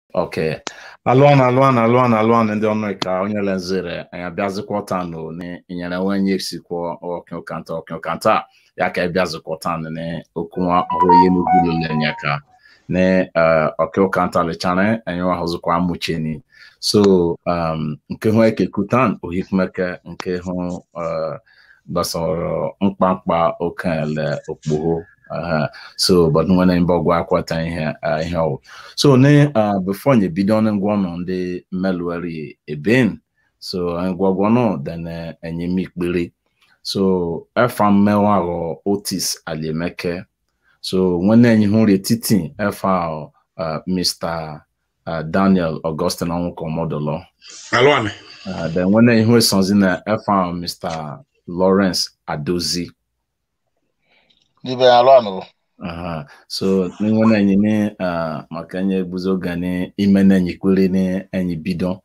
Okay. Alụana alụana alụana alụana ndị ọnụ ka onye lezere anyị abịazikwa nụ ni inyere wenye sikwa ọkụkanta ọkụkanta ya ka ịbịazikwa ni okunwa ọhụrụ n'ugwu lenye ka ni ọkụkanta lechane anyị wahụzikwa amụcheni so um, nke hụ ekekutan ohikmeke nke hụ uh, gbasara mkpamkpa okenle okpogho Uh, so but nwere mbe ọgwụ akwata ihe uh, ihe ọwụ so ne uh, before nye bido ne ngwọnọ ndị meluari eben so ngwọgwọnọ then enye mikpere so efa mmewa aghọ otis aliemeke so nwene enyi hụrụ etiti efa uh, mr uh, daniel augustine ọnwụkọ mọdụlọ alụanị uh, then nwene enyi hụ esonzi na efa mr lawrence adozi Dibe alụanụ. Aha. so n'iwe na-enye ni uh, maka enye ebuzi oge ni ime na-enye kwere ni enyi bido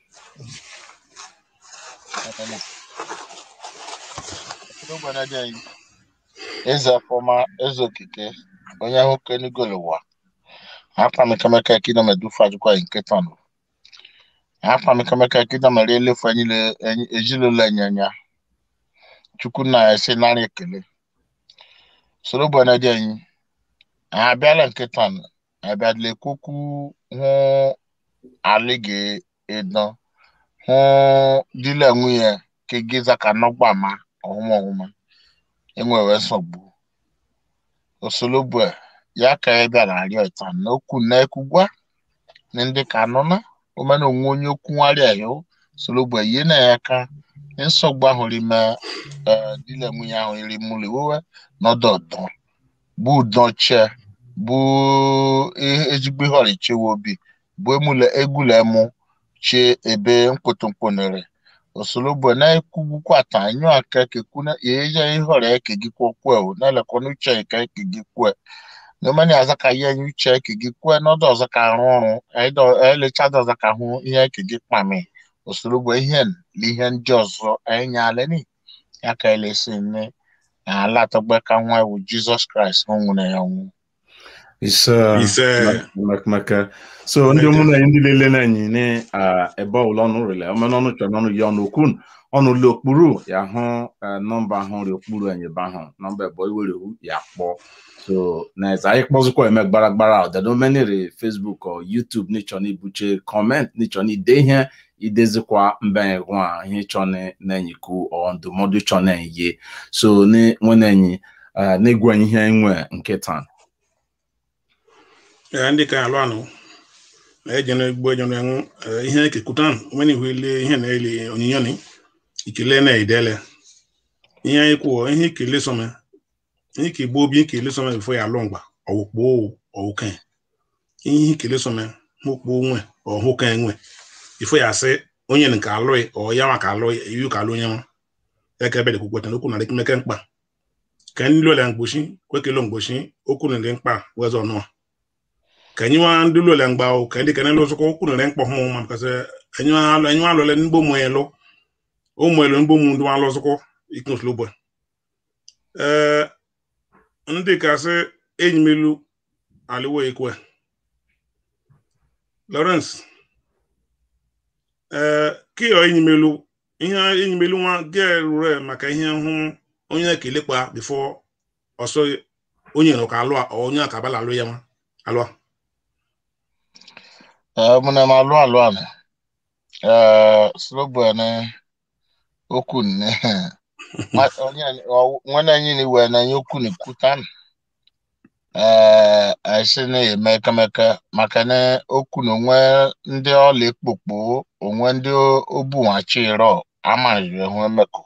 eze ọfọma eze okike onye ahụ kenigolo ụwa hapa mekameka kida medufa jukwa nketa nọ hapa mekameka kida mere elefu ejilolo enyanya chukwu na esi narị ekele soro bụ na dị anyị anyị abịala nkịta abịadịla ekwukwu hụ alịghị ịdọ hụ dile nwunye ka gịza ka nọgba ma ọhụma ọhụma enwewe nsogbu osologbu ya ka ya bịara arịọ ịta na okwu na ekwugwa na ndị ka nọ na omena onwe onye okwu nwarịa ya sologbu ihe na ya ka nsogbu ahụ rime dile nwunye ahụ iri mụlụ wewe n'ọdọ ọdọ bụ ụdọche bụ ezigbo ihe ọrịchewe obi bụ emule egwula emu che ebe mkpụtụmkpụnere osologbo na-ekwugbukwa ta anyụ aka kekuna yeje ihe ọrịa ekegikwa kwe na elekwana uche nke ekegikwe n'omeni aza ka ihe nye uche ekegikwe n'ọdọ ọzọ ka arụ ọrụ elechada ọzọ ka hụ ihe ekegi kpami osologbo ihe na ihe ndị ọzọ enyaleni ya ka elesi nne ala atọgbe ka nwa ewu jizọs kraịst ọ nwụrụ ya nwụ ise ise maka so ndị ụmụnne anyị ndị lele na enyi ni ebe ọbụla ọnụ rele omenọnụ chọrọ n'ọnụ ya ọnụ okun ọnụ ụlọ okpuru ya hụ nọmba ahụ ri okpuru enyeba ahụ nọmba ebe iwere ya kpọọ so na eze anyị kpọzikwa eme gbara gbara ọdado menere facebook ọ youtube n'ịchọ na ibuche kọment n'ịchọ na ide ihe idezikwa mbanye gwa ihe ịchọ na-enyiku ọ ndụmọdụ ịchọ na-enye so nwere enyi na-egwu ihe enwe nkịta ee ndị ka alụ anụ ejene gbo ejene enwu ihe ekekutan onwe ihu ile ihe na-eli onyinyo ni ikele na idele ihe anyị kwuo ihe ikele some ihe ka igbo obi ikele some bifo ya alụ mgba ọwụkpo ọwụke ihe ikele some mụkpo nwe ọhụka enwe bifo ya asị onye nke alụghị ọ ya maka alụ iwu ka alụ onye nwa ya ka ebe dị kwukweta n'okwu na dịkimeke mkpa ka ndị lụọla mgbochi kwekelo mgbochi okwu na ndị mkpa wezọ ọnụa ka enyi nwa ndị lụọla mgba o ka ndị kene lụzụkọ okwu na ndị mkpa hụ ma kasị enyi nwa alụọla ndị ụmụ elu ụmụ elu ndị ụmụ ndị nwa alụzụkọ iknoslo bụ ee ndị kasị enyi m elu alịwo ekwe Lawrence ee kịọ enyi m elu ihe enyi m elu nwa ga-erure maka ihe hụ onye na-ekelekwa bifo ọsọ onye nọ ka alụ onye a ka abala alụ ya nwa alụa mụna m alụ alụ anụ slogbo ne okwu nne nwanne anyị na iwe na anyị okwu na kwutan ee esi na-eme ekemeke maka na okwu na onwe ndị ọla ekpokpo onwe ndị obunwachi iro amaghị hụ emekọ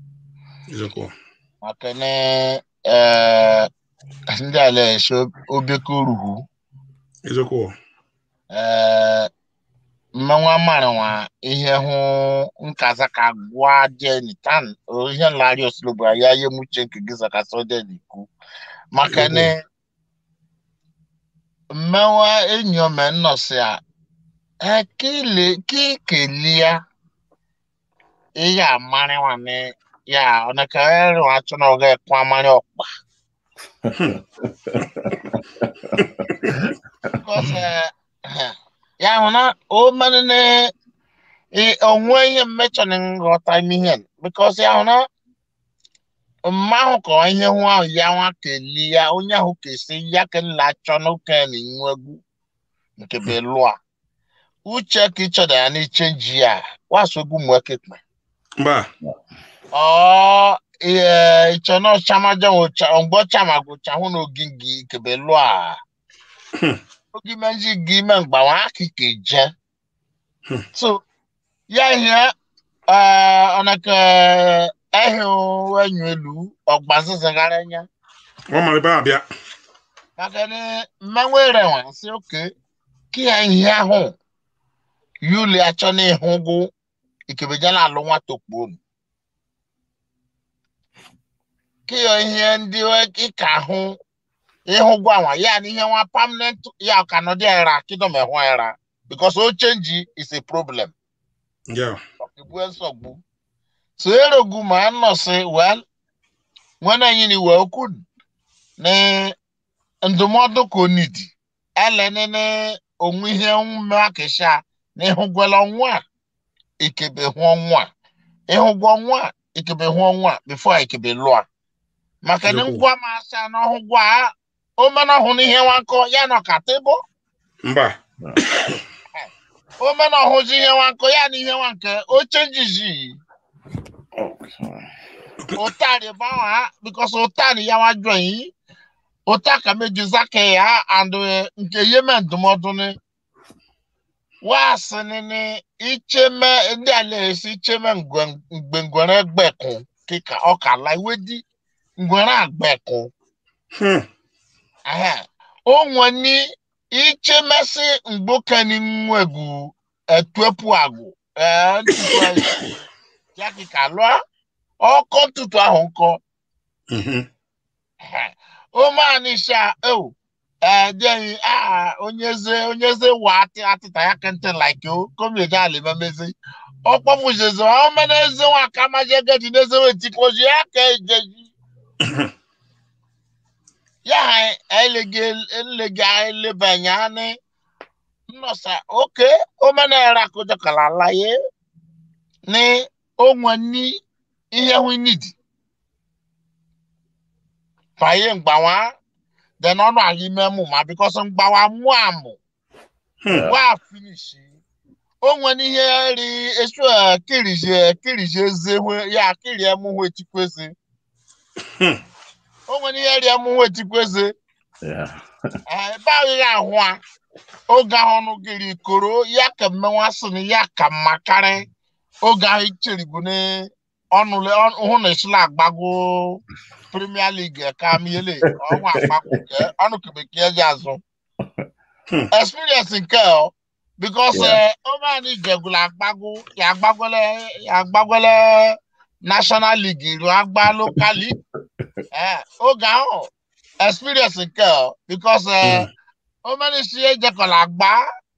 maka na ee ndị ala esi obeke ruhu eziokwu ee mmenwa maranwa ihe hụ nkaza ka gwa jeni tan ihe nlarị osilogbo ya ihe muche nke gị zakasị ode n'ikwu maka na mmenwa enyi ome nnọsị a ekele kekelia ihe amarịwa na ya ọnaka ẹrù atún náà ọgá ẹkún amárí ọ̀pá. because ya hụ na o mere na ị- onwe ihe mmechọ na nghọta ime ihe bikos ya hụ na mma ahụ ka ihe hụ ahụ ya nwa keli ya onye ahụ kesi ya ka nla achọ n'oke na inwegwu nke belụa uche ka ịchọda ya n'iche ji ya waso egwu mwekekpe mba ọ ihe ịchọ na ọchamaja mgbe ọchama gụcha hụ na ogingi kebelụa Hmm. ogime nji gị ime mgbanwe akike je Hmm. so ya ihe ọnaka ehi enyu elu ọgbazizagara nya ọ mara ebe a bịa maka na mmanwụ erenwe si oke ka ya ihe ahụ yuli achọ na ịhụgụ ikebejala alụ nwata okpuonu ka ya ihe ndị ịka ahụ ịhụgụ anwa ya na ihe nwa permanent ya ka nọdị era kidom ehụ era because o change is a problem ya ọkigbu nsogbu so erogu ma nnọsị well nwere anyị ni wee okwu na ndụmọdụ ka onidi elenene onwe ihe omume akịsha na ịhụgwela ọnwa a ikebe hụ ọnwa a ịhụgwa ọnwa a ikebe hụ ọnwa a bifo ikebe lụa maka na Eziokwu. ngwa ma asa na ọhụgwa a o mena ọhụ n'ihe nwakọ ya nọ ka tebụl mba o mena ọhụzi ihe nwakọ ya na ihe nwa nke o chenjizi utani bawa because utani ya wa jọ yìí uta ka meji zake ya and eh, nke yeme ndụmọdụ ni waasị ni icheme ndị ala esi icheme ngwe- mgbe ngwere gbekụ kịka ọka la iwe di ngwere agbekụ Hmm. Aha. o nwe ni ichemesi mgbokeni nwegu etuepu agwụ ee ntutu ahụ ya kịka lụọ ọkọ ntutu ahụ nkọ Mhm. o máa ní ṣá o ẹdẹyìn onyeze onyeze wà àti àtìtà ya kẹntẹ like o kọmíẹjà lè mẹmẹsẹ ọpọ fúnṣẹṣẹ àwọn mẹnẹsẹ wọn àkàmájẹ gẹdì nẹsẹ wọn ti kọjú ya kẹ ẹjẹ yìí ya ẹlẹgẹ ẹlẹgẹ ẹlẹbẹyà ni nnọsà oke o mẹnẹ ẹrẹ àkójọ kàlà láyé ní ohun ní ihe hu nídìí fàyè mgbawa then ọnụ aga ime mụ ma bikọsọ mgbawa mụ amụ Hmm. wa finishi o nwere ihe ri esu kirije kirije eze hwe- ya kiri emu hwe chikweze Hmm. o nwere ihe ri emu hwe chikweze Yeah. ebe ahụ ya ahụ a oge ahụ ọnụ gịrị koro ya ka mmenwa sị na ya ka mma karị oge ahụ icheribu na ọnụ le- ọnụ- hụ na esila agbago premier league ka miele ọnwa agbago nke ọnụ kebeke ji azụ Hmm. experience nke ọ because Yeah. ọmani jegula agbago ya agbagole ya agbagole national league iru agba local league Eh, oge ahụ experience nke ọ because eh, Hmm. ó mẹ́rin sí ẹ̀jẹ̀kọ̀lá gbá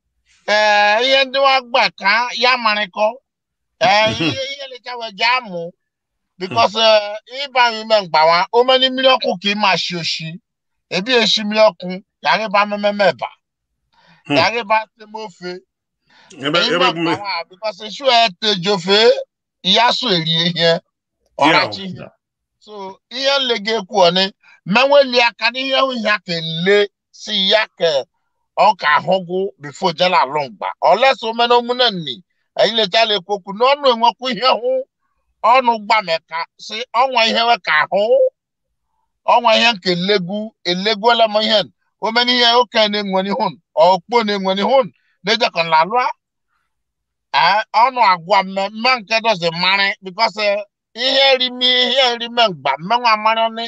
iye ndị wa gbà ká ya marịkọ ihe ihe lechawe jáàmù because ịba ime mgbawa ó mẹ́rin mmiri ọkụ ka ịma shi oshi ebi eshi mmiri ọkụ yàrá ịba mmemme eba Hmm. yàrá ịba temofe ebe ime ebe gume mgbawa because isu etejofe ya so eri ihe ọrachi ihe so ihe nlega ekwu ọni menweli aka n'ihe hụ ihe aka ele si ya ka ọ ka ahụgụ bifo jela alụmgba olesa omena omune nni eyilechala ekwokwu n'ọnụ enwekwu ihe hụ ọnụ gbameka si ọnwa ihe we ka ahụ ọnwa ihe nke elegu eleguola m ihe omena ihe oke na-enwere ihun ọkpo na-enwere ihun na-ejekọ lalụa ọnụ agwa mmemme nke dozi mmarị bikọs ihe rimi ihe rime mgba mmenwa mmarị ni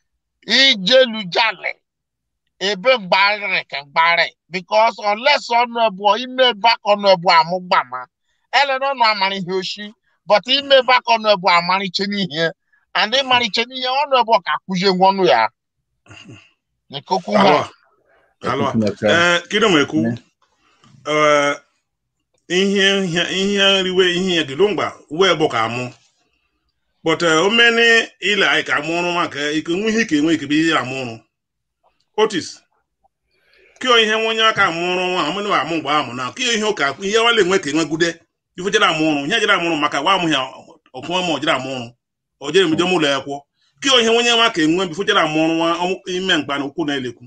ijelujale ebe mgbarịrị ka mgbarị bikọs olesa ọnụ ebuọ ime ebe aka ọnụ ebuọ amụgbama elena ọnụ amara ihe oshi but ime ebe aka ọnụ ebuọ amariche n'ihe and ịmariche n'ihe ọnụ ebuọ ka akụzie nwa ọnụ ya n'ikokwu ha alụa alụa ee kedu ma ekwu ee ihe ihe ihe riwe ihe ya kedu mgba wee bụ ka amụ but omeni ile anyị ka amụ ọrụ maka ike nwe ihe ka enwe ike bụ ihe amụ ọrụ otis kio ihe nwe onye aka mụrụ nwa amụnụ amụ mgbe amụ na kio ihe ụka ihe wale enwe ka enwegude ife jere amụrụ ihe jere amụrụ maka wa amụ ya ọkụnwa ma ojere amụrụ o jere mbido mụlọ ya kwụọ kio ihe onye nwa ka enwe bifo jere amụrụ nwa ọmụ- ime mkpa na ukwu na-elekwu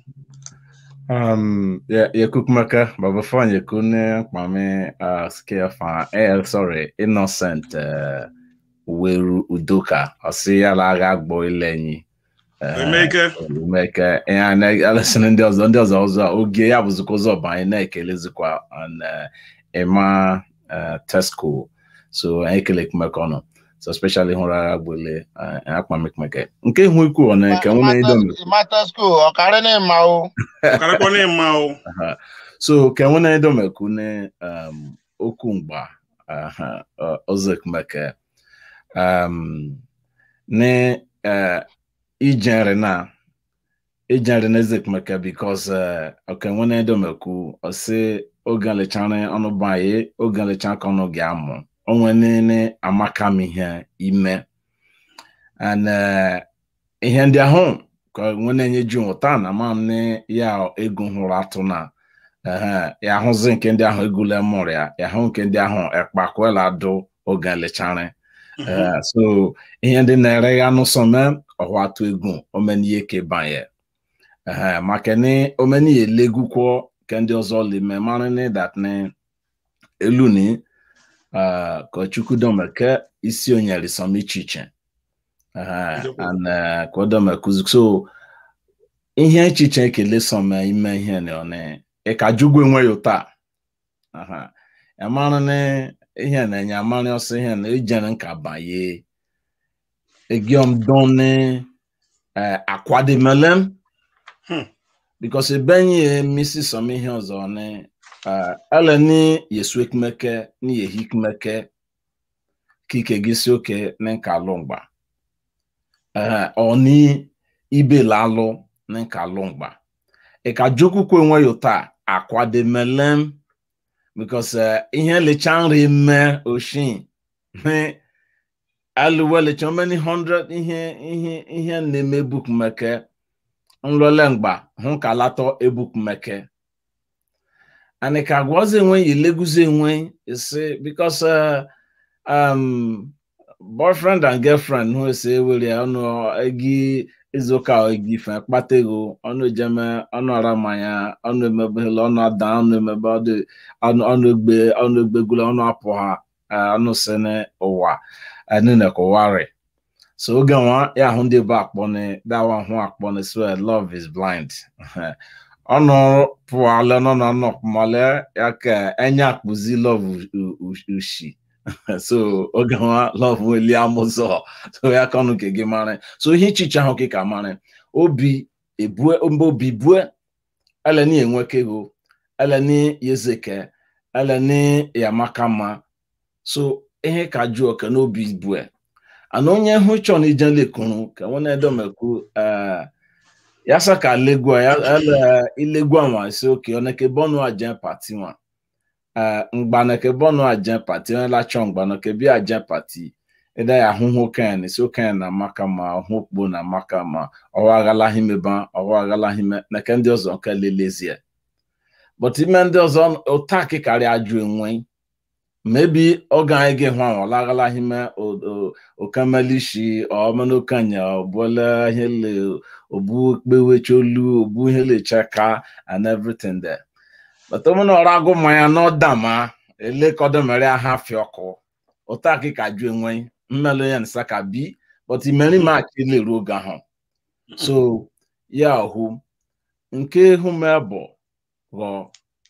Um, yeah, yeah, Kukumaka, but before you couldn't, Mami, uh, scare fan, eh, sorry, innocent, uh, Weru Udoka, I see a lag boy Lenny. emeke Umeke, and I listen ndị ọzọ ndị ọzọ ọzọ oge ya bụzikwa ụzọ bụ anyị na-ekelezikwa on uh, Emma uh, Tesco so anyị kele kumeke ọnụ so especially hụrụ agha gbele akpa mekmeke nke ihu ikwu ọ na-eke nwere idomi Mata school, ọ̀kàrẹ́ ní ìmọ̀ o. ọkarakwa na ịma o Aha. so ke nwere idomeku ne um, okwu mgba aha, ọ- ọzọ ekumeke um, ne uh, ijere na ijere na eze ekumeke because uh, oke nwere idomeku ọsị oge lechara ọnụ baye oge lechara ka ọnụ gị amụ onwe nene amaka m ihe ime and uh, ihe ndị ahụ ka nwe na-enye ju ụta na ma m ne ya ego hụrụ atụ na ehe, ya ahụzi nke ndị ahụ egule mụrụ ya ya hụ nke ndị ahụ ekpakwela dụ oge lechara Eh, so ihe ndị na-ere ya n'ụsọme ọhụ atụ egwu omenihe kebanye ehe, maka ni omenihe legukwo ke ndị ọzọ lime mara ni that ni elu ni uh, ka chukwu domeke isi onyere som iche iche Ehe, Eziokwu. and uh, ka o domekuzi so ihe echiche ekele som ime ihe ni oni ịka jugwu enwe ya taa Aha. amara ni ihe na-enye amara ọsọ ihe na ejere nka banye egiom doni uh, akwademelem Hmm. because ebenye misi som ihe ọzọ ni uh, ele ni yesu ekumeke ni yehi kumeke kike gị si oke ni nka alụ mgba uh, ọ ni ibe lalụ ni nka alụ mgba ịka jokwukwu enwe ya taa akwademelem because uh, ihe lecha nri mme oshin me alụwe lecha many hundred ihe ihe ihe na-eme ebukumeke nlole mgba hụ ka latọ ebukumeke and ka gwazi enwe yi leguzi enwe isi because uh, um, boyfriend and girlfriend hụ esi ewere ọnụ egi izuụka egi fe kpata ego ọnụ ejeme ọnụ ara mmanya ọnụ emebehela ọnụ ada ọnụ emebe ọdụ ọnụ ọnụ egbe ọnụ egbegula ọnụ apụ ha eh, ọnụ sene ụwa nene ka ụwa rị so oge nwa ya ahụ ndị bụ akpọ ni dawa hụ akpọ ni so love is blind ọnụ pụọla n'ọnụ ọnụ ọkpụmọle ya ka enye akpụzi love u- u- ushi so oge nwa love weli amụzọ so ya ka ọnụ ke gị mara so ihe ichiche ahụ ka mara obi ebue mba obi bue eleni enwekego eleni yezeke eleni yamakama so ihe ka jụ oke n'obi bue ana onye hụ chọ na ije lekuru ka nwe na-edomeku eh, ya sa ka legua ya ele ilegua nwa si oke oneke bọnu ajen pati nwa eh, mgbaneke bọnu ajen pati onye lachọ mgbaneke bịa ajen pati ịda ya ahụhụ okenye na si okenye na amaka ma ọhụ okpo na amaka ma ọwa aghalaghị meba ọwa aghalaghị me neke ndị ọzọ nke lelezie but ime ndị ọzọ ụta kịkarị ajụ enwe maybe oge anyị ga-ehụ ahụ ọlaghalaghị me okamelishi ọmanokanya ọbụla ihe le obu kpewecholu obu ihe lechaka and everything there but omena ọrụ agụ mmanya n'ọdama elekodomere aha fiọkụ ụta kịka jụ enwe mmelụ ya nsa ka bi but imeri maachị leru oge ahụ so ya hụ nke hụ m bụ ghọọ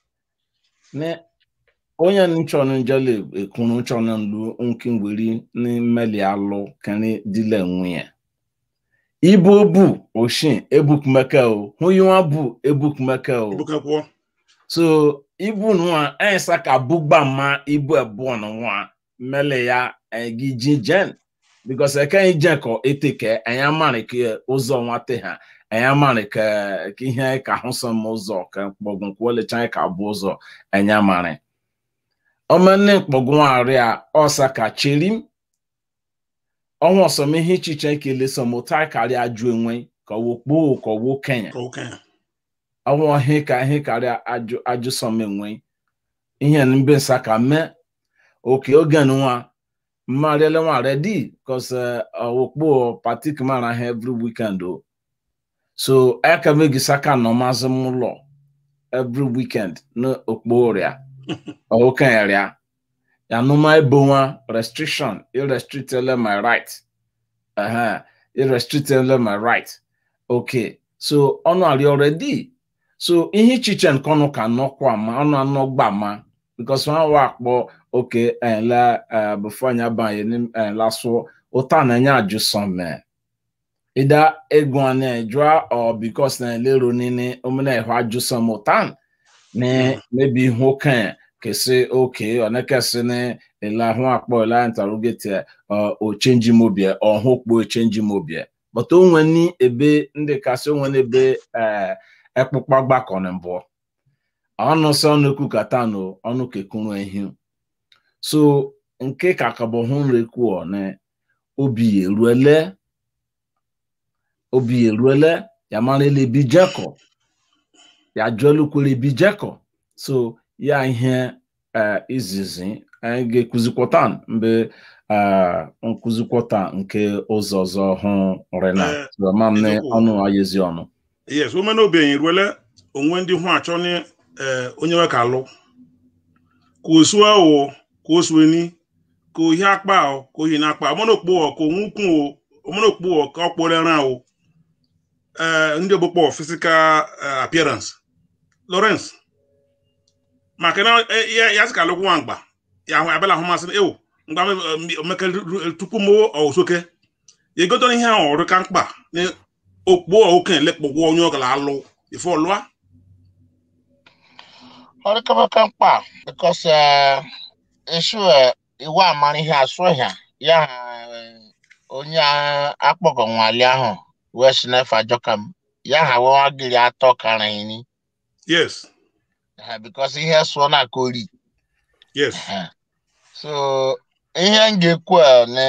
ne onye nchọrọ njele ekwuru nchọrọ nlu nke ngweri n'imeli alụ kani dile nwunye ibu obu oshin ebukumeke o huyiwa bu ebukumeke o bukakwuo so ibu nwa ensa ka bugba ma ibu ebuo na nwa mele ya egi jijen because eke jen ko eteke enya mari ke ụzọ nwate ha enya mari ke ke ihe ka hụsọ m ụzọ ka mkpọgwụ kwole chan ka bụ ụzọ enya mari ọmọnne mkpọgwụ arịa ọsa ka cherim ọnwa ọsọm ihe ichiche ekele sọm ụta karịa ajụ enwe ka ọwụ kpoo ka ọwụ kenya ka okenye ọwụ ihe ka ihe karịa ajụ ajụsọm enwe ihe mbe nsa ka mee oke oge nwa mmarịala nwa redi cos okpo patik mara ha every weekend o so aka megi saka nọ mazị m ụlọ every weekend na okpo ọrịa okenrịa ya nụma ebo nwa restriction irrestrictele my right uh-huh. irrestrictele my right okay so ọnụ arị already so ihe ichiche nke ọnụ ka nọkwa ma ọnụ anọ gba ma because wọn wà akpọ oke ẹnlẹ ẹ before anya banye ní ẹnlẹ so ụta na enye ajụsọ mee ịda egwu a na-ejua ọ because na elero nini omena ịhụ ajụsọ m ụta na mebi ihu okenye kesi oke ọnekesi na ele ahụ akpọ ele interrogate o change mobile ọhụ kpo change mobile but onwe ni ebe ndị kasị onwe n'ebe ekpụkpa gbakọ na mbụ ọnụ sọ ọnụ kwukata no ọnụ kekuru ehi so nke ka kabọ hụ nrekwuọ na obi eruele obi eruele ya mara ele bi jekọ ya jụọlukwere bi jekọ so ya ihe izizi anyị ga-ekụzikwọta mgbe nkụzikwọta nke ụzọ ọzọ hụ rena ma m na ọnụ ayezi ọnụ yes omena obenye ruele onwe ndị hụ achọ ni onye nwe ka alụ ka osu ahụ ka o sueni ka ohi akpa ahụ ka ohi na-akpa ọmọnokpo ka onwe ukwu o ọmọnokpo ka ọ kpọrọ ẹran o ndị ogbokpọ physical appearance Lawrence maka na ya sị ka alụkwụ nwa mgba ya ahụ abịala ahụ masị ewu mgba meke tupu m osoke ya egotere ihe ahụ ọrụ ka mkpa na okpo okenye lekpọgwọ onye ọ gara alụ ife ọlụa ọrịkọbaka mkpa bikos esu iwu amara ihe asụ ha ya onye akpọkọ nwale ahụ wee si n'efe ajọka m ya ha wewa gịrị atọ kara ini yes bikos ihe sụọ na kori yes so ihe m ga-ekwu na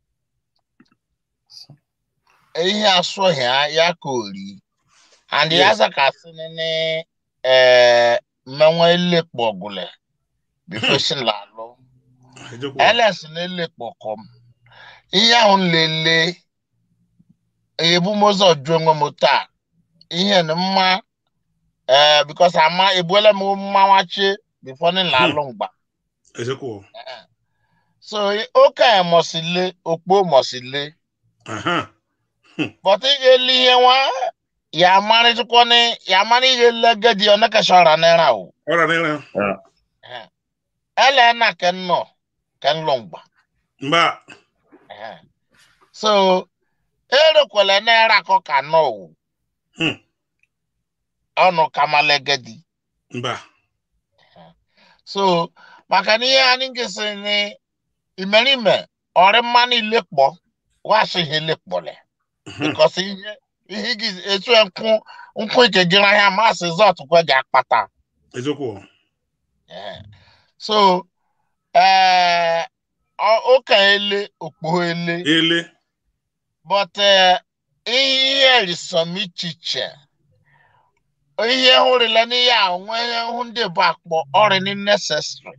ihe asụ ha ya kori and ya zakasị nene ee mmenwe elekpo ọgụle bifo la alụ ls na-elekpo kọm ihe ahụ nlele ebumụzọ jụ onwe m taa ihe na mma ee bikos ama ebuela m mmanwachi bifo nla alụ mgba so oke mọsile okpo mọsile but ị ga-ele ihe nwa ya amarịtụkwa ni ya amara ihe legedi ọ na-ekesha ọra naira o ọra naira ele na ken nọ ken lọ mgba mba so erekwele naira akọ ka nọ o ọnụ kama legedi mba so maka na ihe anyị gesi ni imerime ọrị mmanụ ilekpọ washi ihe lekpọle because ihe ihe gị etu nkwụ nkwụ ike gịrị ahịa masị zọt kwe gị akpata eziokwu so ee ụka ele okpo ele ele but ihe erisom ichiche ihe hụrụla n'ihe a onwe ihe hụ ndị bụ akpọ ọrịa necessary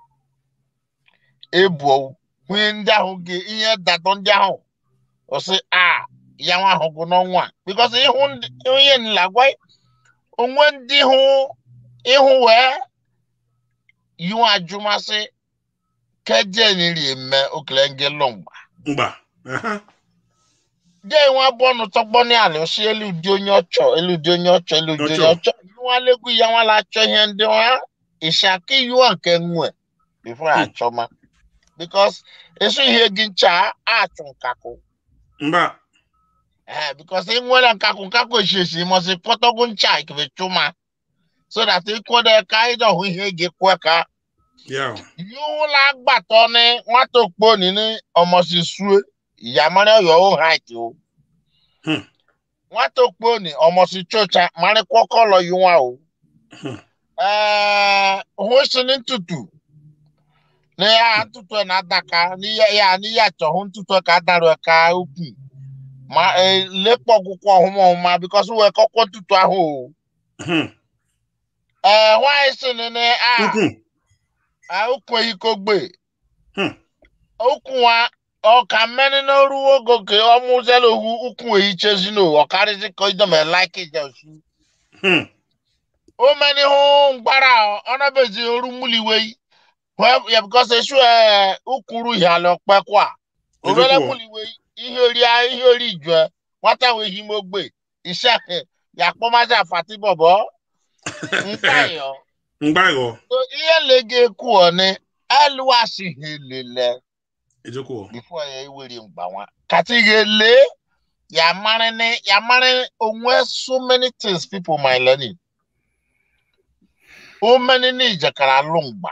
ebuo nwee ndị ahụ gị ihe datọ ndị ahụ ọsị a ya nwa ahụ gụ n'ọnwa because ịhụ onye nlagwa onwe ndị hụ ịhụ wee yiwu ajụmasị keje niri eme okele nge lọmgba mgba de nwa bụ ọnụ tọgbọ ní àlè ọsị elu dị onye ọchọ elu dị onye ọchọ elu dị onye ọchọ nwa legwu ya nwa la achọ ihe ndị nwa ịshaka yiwa nke nwe before achọ ma because eso ihe gị ncha achụ nkakụ mba Eh, because ị nwere nkakụ nkakụ eshiesi mọsị kpọtọgwu ncha ikebe chụma so that ịkwọdọ ka ịdọ hụ ihe gị kwe ka ya yúwúlá gbàtọ́ ní wọ́n tó pọ̀ ní ọmọ sí sùé ìyàmọ́rẹ́ ọ̀yọ́ ó hàn tí o. Hmm. wọ́n tó pọ̀ ní ọmọ sí chọ́ọ̀chà mọ́rẹ́ kọ́kọ́ lọ yí wọn o. Hmm. òun sì ní tutù ní yà á tutù ẹ̀ náà dàka ní yà ní yàtọ̀ òun tutù ẹ̀ ká dàrú ẹ̀ ká òkú. ma lépọ̀ kúkú ọ̀hún mọ̀ ọ̀hún ma because wọ́n kọ́kọ́ tutù ahọ́ o. Hmm. ee nwaanyị si nene a Ukwu. a ukwu ikogbe Hmm. ukwu nwa ọka mmeni n'oru ogo ke ọmụzela ohu ukwu ehichezino ọkarịzi ka idome like ijelsu Hmm. o meni hụ mgbara ọnabezi oru muliwe ya bikos esu ee ukwuru ihala ọkpekwa orele Eziokwu. muliwe ihe ori ihe ori jue nwata wee himogbe iṣẹ ya kpọmazi afati bọbọ nkayọ Mgbagọ. so ihe lege ekwu ọ ni eluwasighị lele Eziokwu. before ya ewere mgbanwa kati ga-ele ya mara ni ya mara onwe so many things people might learn o many ni ijakara alụ mgba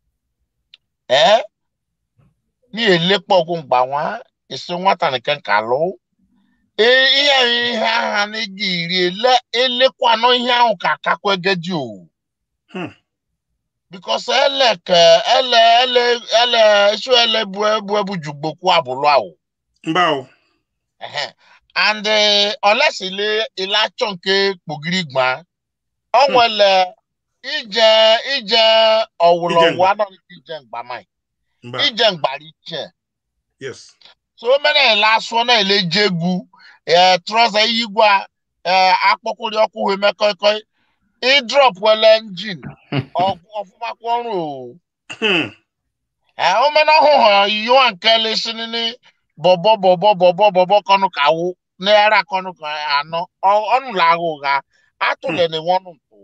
ee ni elekpọ ọgwụ mgbanwa esi nwata nke nka lụ ee ihe ihe agha na ego iri ele elekwanụ ihe ahụ ka akakwa egedi o Hmm. because ele ka ele ele ele isu ele bu ebu ebu jugbokwu abụlụ ahụ Mba o. Ehe. and olesile ilachọ nke kpogiri gba ọ nwere ije ije ọwụlọwụ mgba. anọghị ije mgbamai Mba. ije mgbara iche Yes. so o mere ele asụọ na ele je egwu ee trọza iyigwa ee akpọkwụrị ọkụ hụ eme kọịkọị ịdrọp wele njin ọfụmakwa ọrụ o Hmm. ee o mere ọhụhụ yiwa nke lesinini bọbọ bọbọ bọbọ bọbọ kọnụ ka wụ naira kọnụ ka anọ Ọ- ọnụ la-agha ụgha atụle na enwe ọnụ ntụ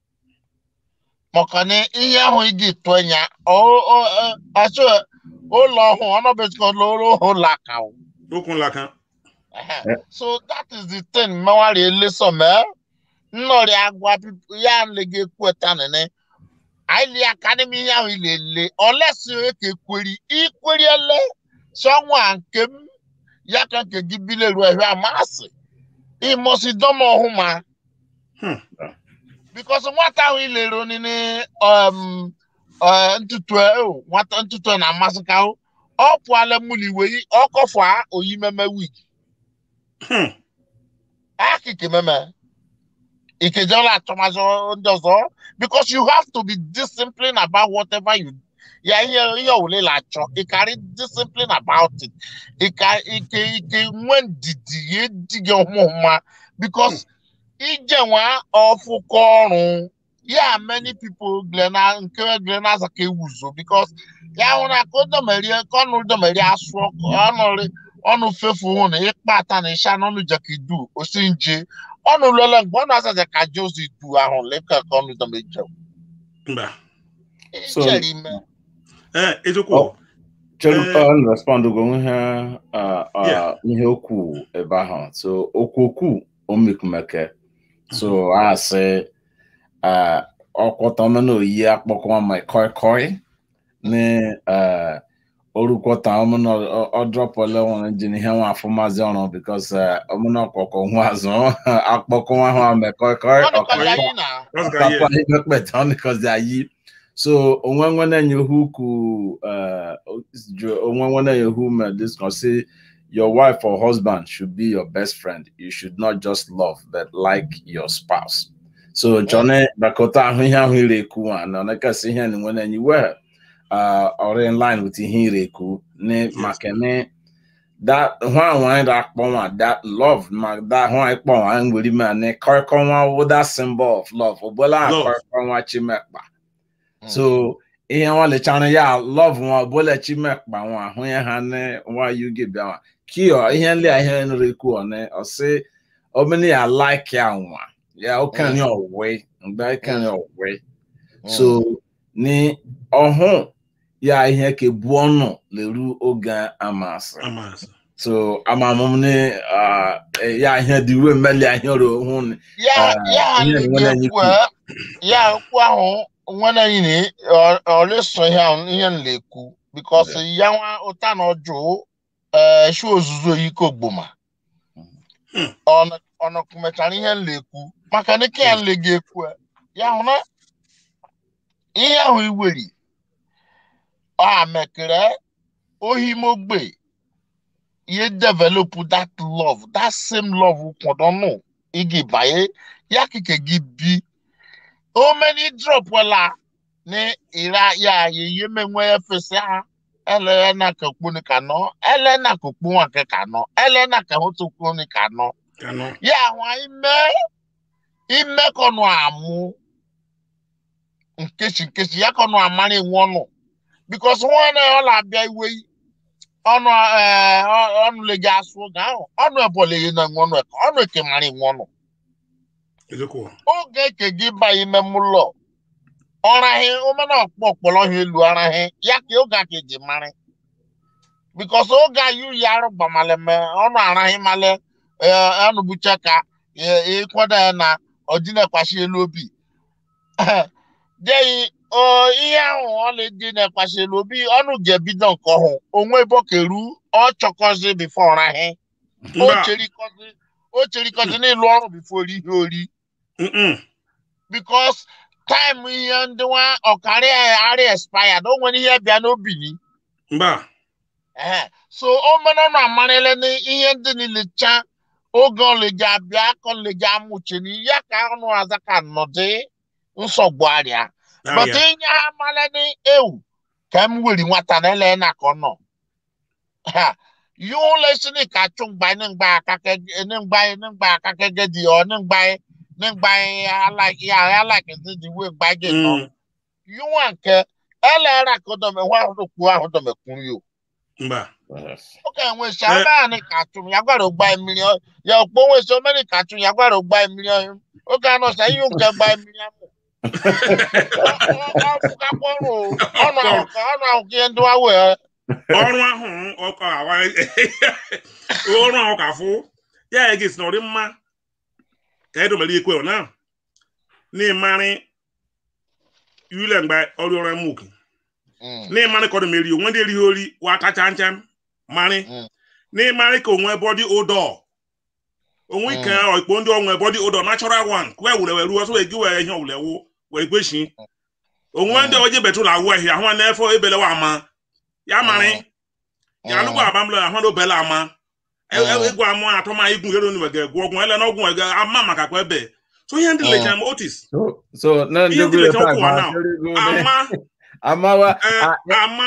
maka na ihe ahụ iji tụọ ya ọchụ ụlọ ọhụụ ọnọbezikọ lụrụ ụlọ aka wụ Okwu nlaka. Ehe. so that is the thing mmewari eleso mee nnọrị agwa pipo ya nlega ekweta nene aili akademi ihe ahụ ilele olesi eke kweri ikweriele sọnwa nke m ya ka nke gị bileru ehwe amasị ịmọsi dọma ọhụma Hmm. bikos nwata ahụ ilere onini um, uh, ntutu e- nwata ntutu na-amasị ka ọ pụala mụli iwe ọkọfọ oyimeme wig Hmm. akike meme ikejola atụmazụ ndị ọzọ because you have to be disciplined about whatever you ya ihe ihe owule na-achọ ị carry discipline about it ike ike ike nwe ndidi ya edighị ọmụma because ije nwa ọfụkọ ọrụ ya many people glena nke glena azaka ewuzo because ya hụ na ka odomerie ka ọnụ domerie asụ ọkụ ọnụ ọnụ fefu hụ na ịkpa ata na ịsha n'ọnụ jakidu osi nje ọnụ lele mgbe ọnụ asaja ka jozi du ahụ leka ka ọnụ domeje Mba. So- ichere ime Eh, eziokwu. Oh. Chere Eh. ọ respond go ihe uh, uh, Yeah. ihe okwu ebe ahụ so okwu okwu omekumeke so a sị uh, ọkwọta ọmena oyi akpọkọwa ma koi koi ni uh, orukwọta ọmena ọdrọpọle nwere ji n'ihe nwa afọ maazị ọrụ bikos ọmena ọkọkọ nwa azụ akpọkọwa ha ma koi koi ọ dịkwa ya ọkọkọ yi na That's got Papa yeah. imekpeta ọnịkọzi ayi so onwe nwe na-enye hu ku uh, ju- onwe nwe na-enye hu me this can say your wife or husband should be your best friend you should not just love but like your spouse so chọne bakọta ahụ ihe ahụ ire ekwu a na ọnekasị ihe na nwe na-enye well uh, or in line with ihe ire ekwu ne maka ne that hwan wan da kpɔn that love ma that hwan kpɔn an wuli ma ne kɔrɔkɔ wa wo that symbol of love o bɔla Love. kɔrɔkɔ wa tsi mɛ kpa so ihe wa le tsa ne ya love wa bɔla tsi mɛ kpa wa ho yɛ ha ne wa yu ge bia wa kiyɔ ihe nli a ihe nri ku ɔne ɔsi ɔmini ya like ya wa ya o kan ni ɔwe ngba kan ni ɔwe so ni ɔho ya ihe ke bu ɔnu le ru oge amasị Amas. so amamum ne uh, ya ihe dị iwe mmeli ihe ọrụ hụ n- ya Ah, ya ihe na nwere anyị ekwu ya okwu ahụ nwere anyị na ọlịsọ ihe ahụ ihe m na-ekwu because ya nwa ụta na ọjụ shi ozuzu oyike ogboma Hmm. ọnọkụ mechara ihe m na-ekwu maka na ike ya nle ga-ekwu ya hụ na ihe ahụ iweri ọ mekere ohimogbe ihe develop that love that same love kwọdọnụ igi banye ya kike gị bi omeni drop wala ni ira ya yeye menwe efese ha ele na ka kpuni kano ele na ka kpu wa ke kano ele na ka hotu kpuni kano Kano. ya wa ime ime kono amu nkechi nkechi ya kono amari nwonu because one ọla abịa iwe yi ọnụ eh, ọ- ọnụ le ga asụ oge ahụ ọnụ ebole yi na nwọnụ eke ọnụ eke mara nwọnụ Ezekwuo. oge eke gị ba ime mụlọ ọraghị omena ọkpọ ọkpọrọ ha elu ọraghị ya ka oge aka eji mara bikos oge ayu ya arụ gbamale me ọnụ araghị male eh, ọnụ bucha ka eh, ịkwado ya na ọdịnekwashi elu obi deyi o ihe ahụ ọ na-eji na-ekwashi elu obi ọnụ ga-ebido nke ọhụ onwe bokeru ọ chọkọzi bifo ọraghị o Mba. cherikọzi o cherikọzi n'ịlụ ọrụ bifo ori ihe ori Mm-mm. because time ihe ndị nwa ọkara arị expired o nwere ihe bịa n'obi ni Mba. Ehe. so o mere na amarịla na ihe ndị niile cha oge ọleji abịa ka ọleji amụchi na ya ka ọnụ aza ka nọdị nsogbu arịa but Arịa. inye ha mara na ewu ka m weri nwata na ele na ka ọ nọ Ha. yóò lè sí ní ká tún gba ní gba akakẹ ní gba ní gba akakẹ gẹdì ọ ní gba ní gba aláìkí aláìkí ti di wé gba gẹ nọ Mm. yóò wà nkẹ ẹ lẹ ra kó dọmẹ wọn àwọn òkú àwọn dọmẹ kún yìí o Mba. Yes. ó kẹ àwọn èsì àwọn báyà ní ká tún yagbára gba mílíọ̀n yẹ òpó wọn èsì ọmọ ní ká tún yagbára gba mílíọ̀n ó kẹ àná sẹ yóò kẹ gba mílíọ̀n mọ ọ fúkàpọ̀rù ọ̀nà àwọn kan ọ̀nà àwọn kí ẹ ń dúwà wẹ̀ ẹ́. ọrụ ahụ ọkọ awa ọrụ ahụ ka fụ ya ya gesi na ọdị mma ka edomere ikwe ọ na n'ịmarị yule mgbe ọrụ ọrụ emuke n'ịmarị ka ọ dịmeri onwe ndị erighị ori wa kacha ncha marị Mm. n'ịmarị ka onwe bọdị ụdọ onwe ike ọkpọ ndị onwe bọdị ụdọ natural one kwe wure were ruo so wee gị were ihe owule wu were kweshi onwe ndị oje betụla awụ ahịa ahụ na-efe ebelewa ama ya marị ya alụgbọ abamlọ ya hụrụ obele ama E- e- Mm. egwu amụ atọ ma igwu ero nwege gwụ ọgwụ ele na ọgwụ nwege ama maka kwa ebe so ihe ndị Mm. lechara m otis So, so na Ihe ndị ndị gụrụ lecha taa okwu ma a now. sịrị gụ ne- ama amawa eh, ah, ama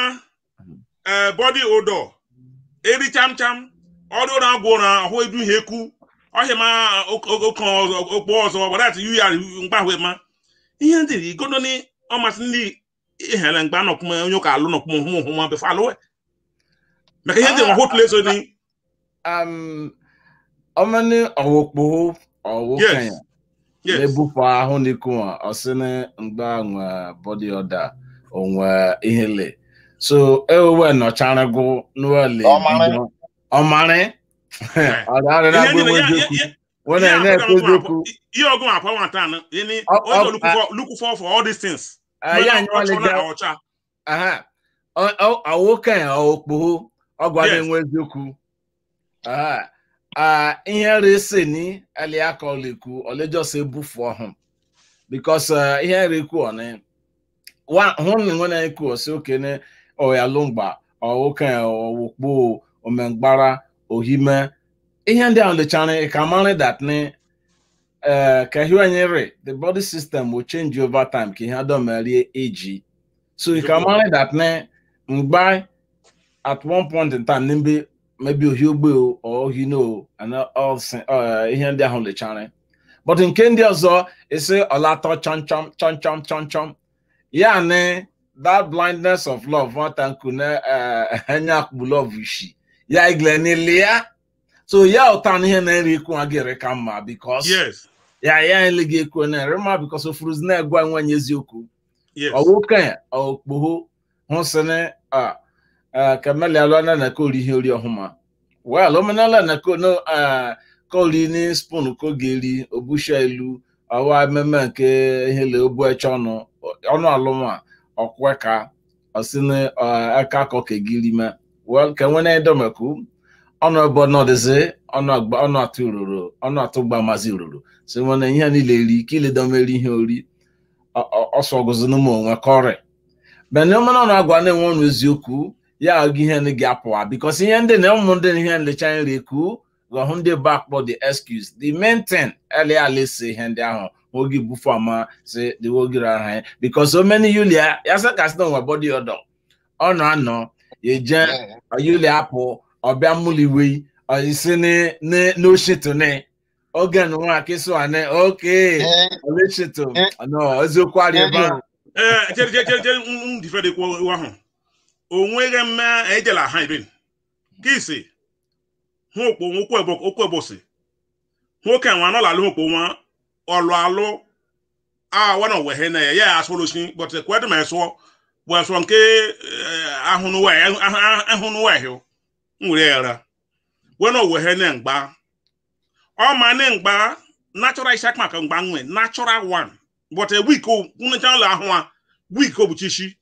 eh, bọdị ụdọ eri cham cham ọrụ ụra agwụ ụra ahụ edu ihe ekwu ọhịa ma oke okpo ọzọ gbadat yu ya mgbahwe ma ihe ndị igodo ni ọmasị ndị ihere mgbe anọkwụm onye ụka alụ nọkwụm hụ hụ ma befe alụwe maka ihe ndị nwa hotụl eso ni um, ọmọ ní ọwọ kpọwọ ọwọ Yes. kẹyìn yes na-ebupụ ahụ n'ikwu a ọsị na mgba nwe bọdị ọda onwe ihele so ewewe nọchara gụ n'ụlọ Ọmarị. bido ọmarị ọdara na Ihe ndị agba na- ya- eziokwu ya- ya- wọn ihe na-ene akụkọ ekwu nkwa eziokwu akwa- ihe ọgụ akwa nwata anọ ini Ọ- onye ọ- look for look for for all these things anyị anyị ọchọ na nwaleja ọcha aha ọwọ kẹyìn ọwọ kpọwọ ọgwa Yes. na-enwe eziokwu aha ah ihe resi ni aliaka ọlekwu ọlejọsọ ebufu ọhụụ because uh, ihe rekwu ọni wa hun ni wọn na ekwu ọsị okene ọya lụmgba ọwụke ọwụkpo omengbara ohime ihe ndị ahụ lechara ka mara that ni uh, ka ihe onye re the body system will change over time ka ihe adomeri eji so you can mara that ni mgba at one point in time nimbe maybe ohi ogbe o or ohi no and all si- uh, ihe ndị ahụ lechara but nke ndị ọzọ esi ọlatọ chọmchọm chọmchọm chọmchọm ya ni that blindness of love nwata nku na enye akpụ love ishi ya igle n'ile ya so ya ụta na ihe na-eri ikwu nwa gị ka mma because yes ya ya ele gị ekwu na-ere mma because ofuruzi na-egwa nwenye eziokwu yes ọwoke okpogho hụsịrị kameli alụana na kori ihe ori ọhụma wel omenala na kono kori ni spun ka oge eri obusha elu ọwa ememe nke ihele obu eche ọnụ ọnụ alụma ọkwe ka ọsịnị aka akọ kegiri me wel ka nwene edomeku ọnụ ebe ọnọdịzi ọnụ agba ọnụ atụ ruru ọnụ atụ gba mazi ruru si nwene ihe niile eri ka iledomeri ihe ori ọsọ ọgụzụ n'ụmụ onwe kọrị bene ọmana na agwa na-enwe ọnụ eziokwu ya agụ ihe ndị gị apụwa bikos ihe ndị na ụmụ ndị na ihe nlecha nri ekwu ghọhụ ndị bụ akpọ the excuse the main thing ele alesi ihe ndị ahụ wogi bufu ama se the wogi ra ha because so many yulia yasa kasino wa body odo ono ano ye je yulia apụ ọbịa muliwe isi ni ni no shito ni oge no wa keso ane okay ole shito no eziokwu ari ebe ahụ ee chere chere chere chere m difere kwa iwe ahụ onweghị mme ejela ha ibe ka isi hụ okpo okwu ebosi nwoke nwa anọ lalụ okpo nwa ọlụ alụ awa na owehe na ya ya asụrụ si but kwedu ma esụọ bụ esụọ nke ahụnụwa ehio nwere yara wena owehe na mgba ọ ma na mgba natural ishak maka mgba nwe natural one but a week nwụnyecha ụlọ ahụ a week obuchishi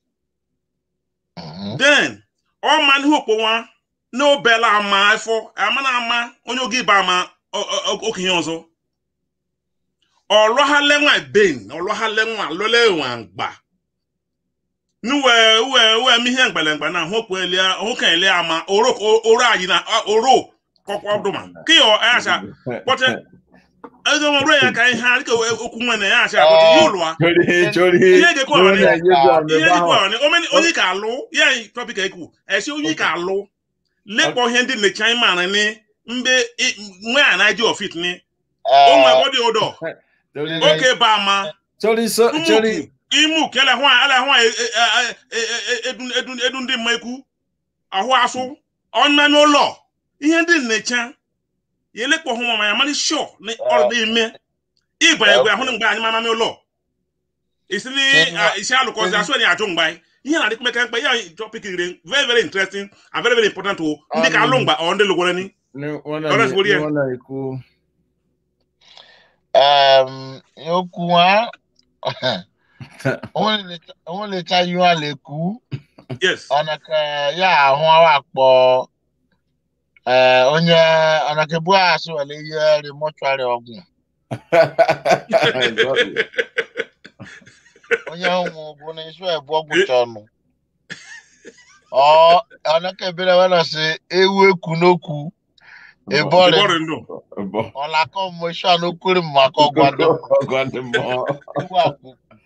then ọ ma n'ihe okpo nwa na obela ama afọ ama na ama onye oge ibe ama okenye ọzọ ọlọhalenwa ben ọlọhalenwa lọlenwa mgba nuwe uwe uwe mi ihe mgbelemgbe na hokwu elia hoka elia ama oro oro ayi na oro kọkwa ọdụma ka yọ acha kpọte ego ọrụ ya ka ihe adịka okwu nwe na ya acha akpọte ihe ụlụa ihe gekwa ọnị onye ka alụ ya tọpik ekwu esi onye ka alụ lekpọ ihe ndị nnecha ịmara ni mbe nwe a na-eji ofit ni o nwe bọdị ụdọ oke ba ama imu ka ele hụ ele hụ edu ndị mma ekwu ahụ asụ ọnyanya ụlọ ihe ndị nnecha ya elekpọ hụ mama ya mara shọ na ọrụ ime ịba egwe ahụ mgbe anyị mamami ụlọ isi ni isi alụkọzi asụ enyi ajụ mgbe ihe na adịkwa meka mkpa ya topic ire very very interesting and very very important o ndị ka alụ mgba ọ ndị lụgwara ni okwu ha òun lè ta yún àlè kú ọ̀nà kan yà àhún àwọn àpọ̀ onye ọ̀nà kan bú àṣọ wẹ̀lẹ̀ yẹ rè mọ́túárì ọ̀gùn onye ọ̀hún bụ na isu ẹ̀bù ọ̀gùn tọ̀nù ọ̀nà kan ebere wẹ́n lọ sí ewu eku n'okwu ebọrị ọ̀làkọ̀ mọ̀ isu àná okòrè mọ̀ akọ̀ gbadọ̀ ewu àkú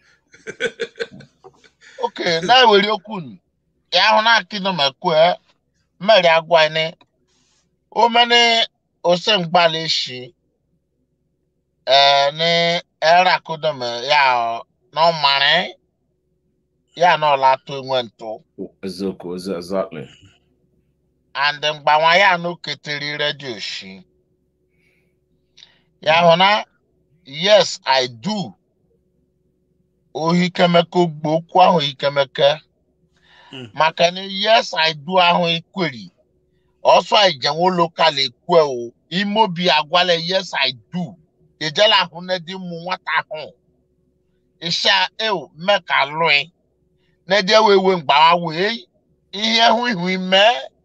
ok na-ewere okwu ya ahụ na-akị nọ ma kwue mmeri agwa ni omeni ose mgbala eshi ee ni era kudom ya na ọmarị ya na ọla atụ enwe ntụ eziokwu exactly and mgbanwa ya na oketeri redio shi ya hụ na yes i do ohikemeke ogbo okwu ahụ ikemeke maka na yes i do ahụ ekweri ọsọ ijenwo lokal ekwe o imobi agwala yes i do ejela ahụ na dị mụ nwata ahụ isha eo meka lụị na dị ewe ewe mgbawa wee ihe hụ ihu ime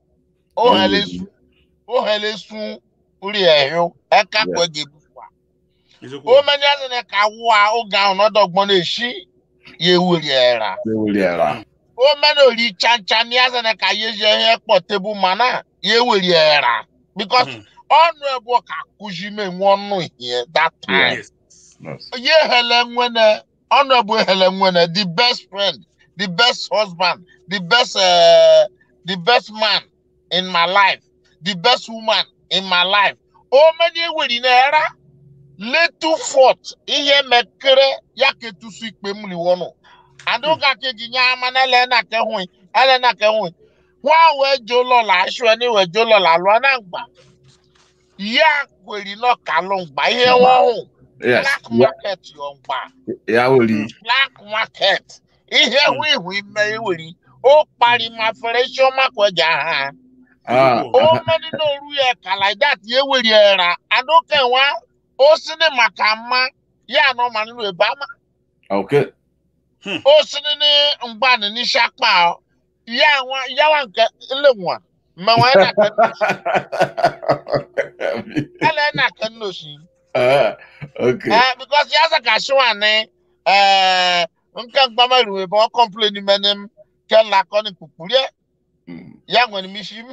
ohelesu uri ehio eka kwege o many as in ka wa o ga on odo gbon le shi ye wuri era ye wuri era o many ori chancha ni as in ka ye je he po table mana ye wuri era because onu ebo ka kuji me wonu here that time Yes. ye hele nwene onu ebo hele nwene the best friend the best husband the best uh, the best man in my life the best woman in my life o many wuri na era letu fort ihe mekere ya ka etusu ikpe m liwonu aduka kegi nya ama na ele na ke hui ele na ke hui wa we jo lo la aṣọ ẹni we jo lo la lo na gba ya kweri no ka lo gba ihe won hu yes black ya market yo gba ya wuri black market ihe hu ihu ime eweri o pari ma fere ṣo ma ko ja ha ah o meni no ru ye ka like that ye weri era aduka wa o sini maka mma ya no ma nínú ìbámu okay ó sini ní ngbani ní sapa ọ ya àwọn yawa nke nlewa mmewa ẹ na kan ẹlẹ ẹ na kan n'osi ah okay ẹ because ya sẹ ka ṣe wa ni ẹ nka gbama ìròyìn bọ complain mẹni kẹ lakọ ni kùkùrú ẹ Mm. ya nwere m isi m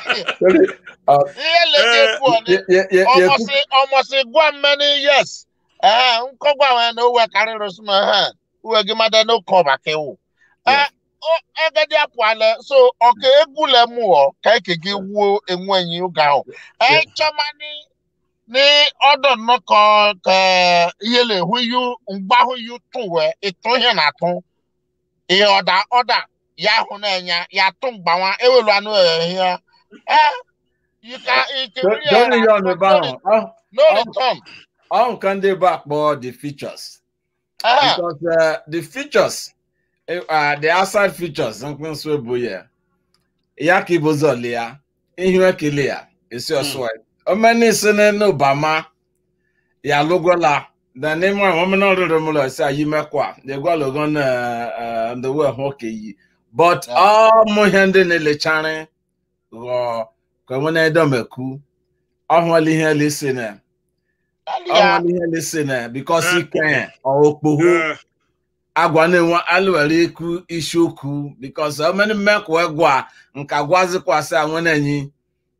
Ah, ihe leke ekwu ọ ni ye- ye- ye- ye- ọmọsị ọmọsị gwa mmeni yes ee nkọgwa nwere na uwe karịrị sụma ha uwe gị mada n'oke ọba ka ewu Yeah. egedi apụala so ọka egwu le mụọ ka eke gị wuo enwenyi oge ahụ Yeah. echọmani ní ọdọ nnọkọ ka ihe le-ehu yu mgbahụ yu tụ wee ịtụ ihe na-atụ ihe ọda ọda ya hụ na-enya ya tụ mgbanwa ewelu anụ ehihie eh you can you can Don't really don't uh, you on the no bound. re- Oh, no oh. return How can they back more the features? eh Because uh, the features, eh, uh, the outside features, something so boya. Yaki bozolia, ihe kilia, isi oswa. Omeni sene no bama, ya logola. The name one woman order mulo say you mekwa. They go logon uh, uh, the way hockey. But Yeah. all mo hende ne le chane, go, ko mo na edomeku. Ahwali ihe listen alia ọnwa ihe lesi na bikos ike okpogho Eh, agwa na-enwe alụwere ikwu isiokwu bikos omeni mmekwa gwa nka gwazikwasị anwenenyi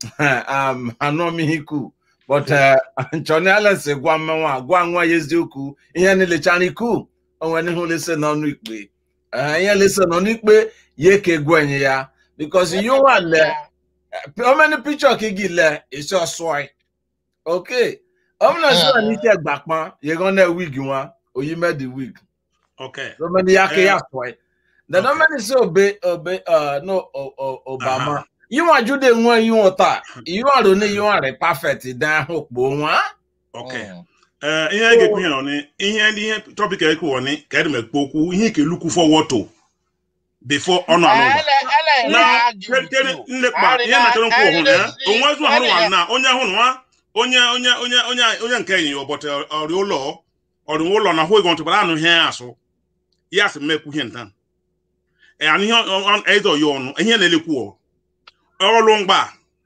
anụmihiku but nchọni alesi gwa mmenwa gwa nwa ya eziokwu ihe nilechara iku onwe n'ihu lesi n'ọnụ ikpe Eh, ihe lesi n'ọnụ ikpe ya eke gwenye ya bikos you nwa le omeni picture ka igi le isi ọsụọ okay ọmọnà sí wà ní kí ẹgbà pọn yẹn náà wig wọn oyi mẹdi wig okay. lọmọdé yà kí Eh. yà sọ ẹ dàdọ Okay. mẹni sí obe obe uh, no o- o- obama Aha. yíwọn àjọdẹ wọn yíwọn ta yíwọn àrò ní yíwọn rẹ perfect dán òpó wọn. Okay. Eh, ihe a ga-ekwu ihe nọ ni ihe ndị ihe topic ekwu wọ ni ka edem ekwu okwu ihe ike lukwu forward to before ọnụ anụ ụba na tere nlekpa ihe na-achọrọ nkwu ọhụrụ ya onwe ezu ọhụrụ nwa na onye ahụ nwa onye onye onye onye onye nke enyi ya ụbọchị ọrịa ụlọ ọrịa ụlọ na hụ ego ntụbara anụ ihe asụ ya sị mmekwu ihe nta anụ ihe ezo ya ọnụ ihe na-elekwu ọ ọlụ mgba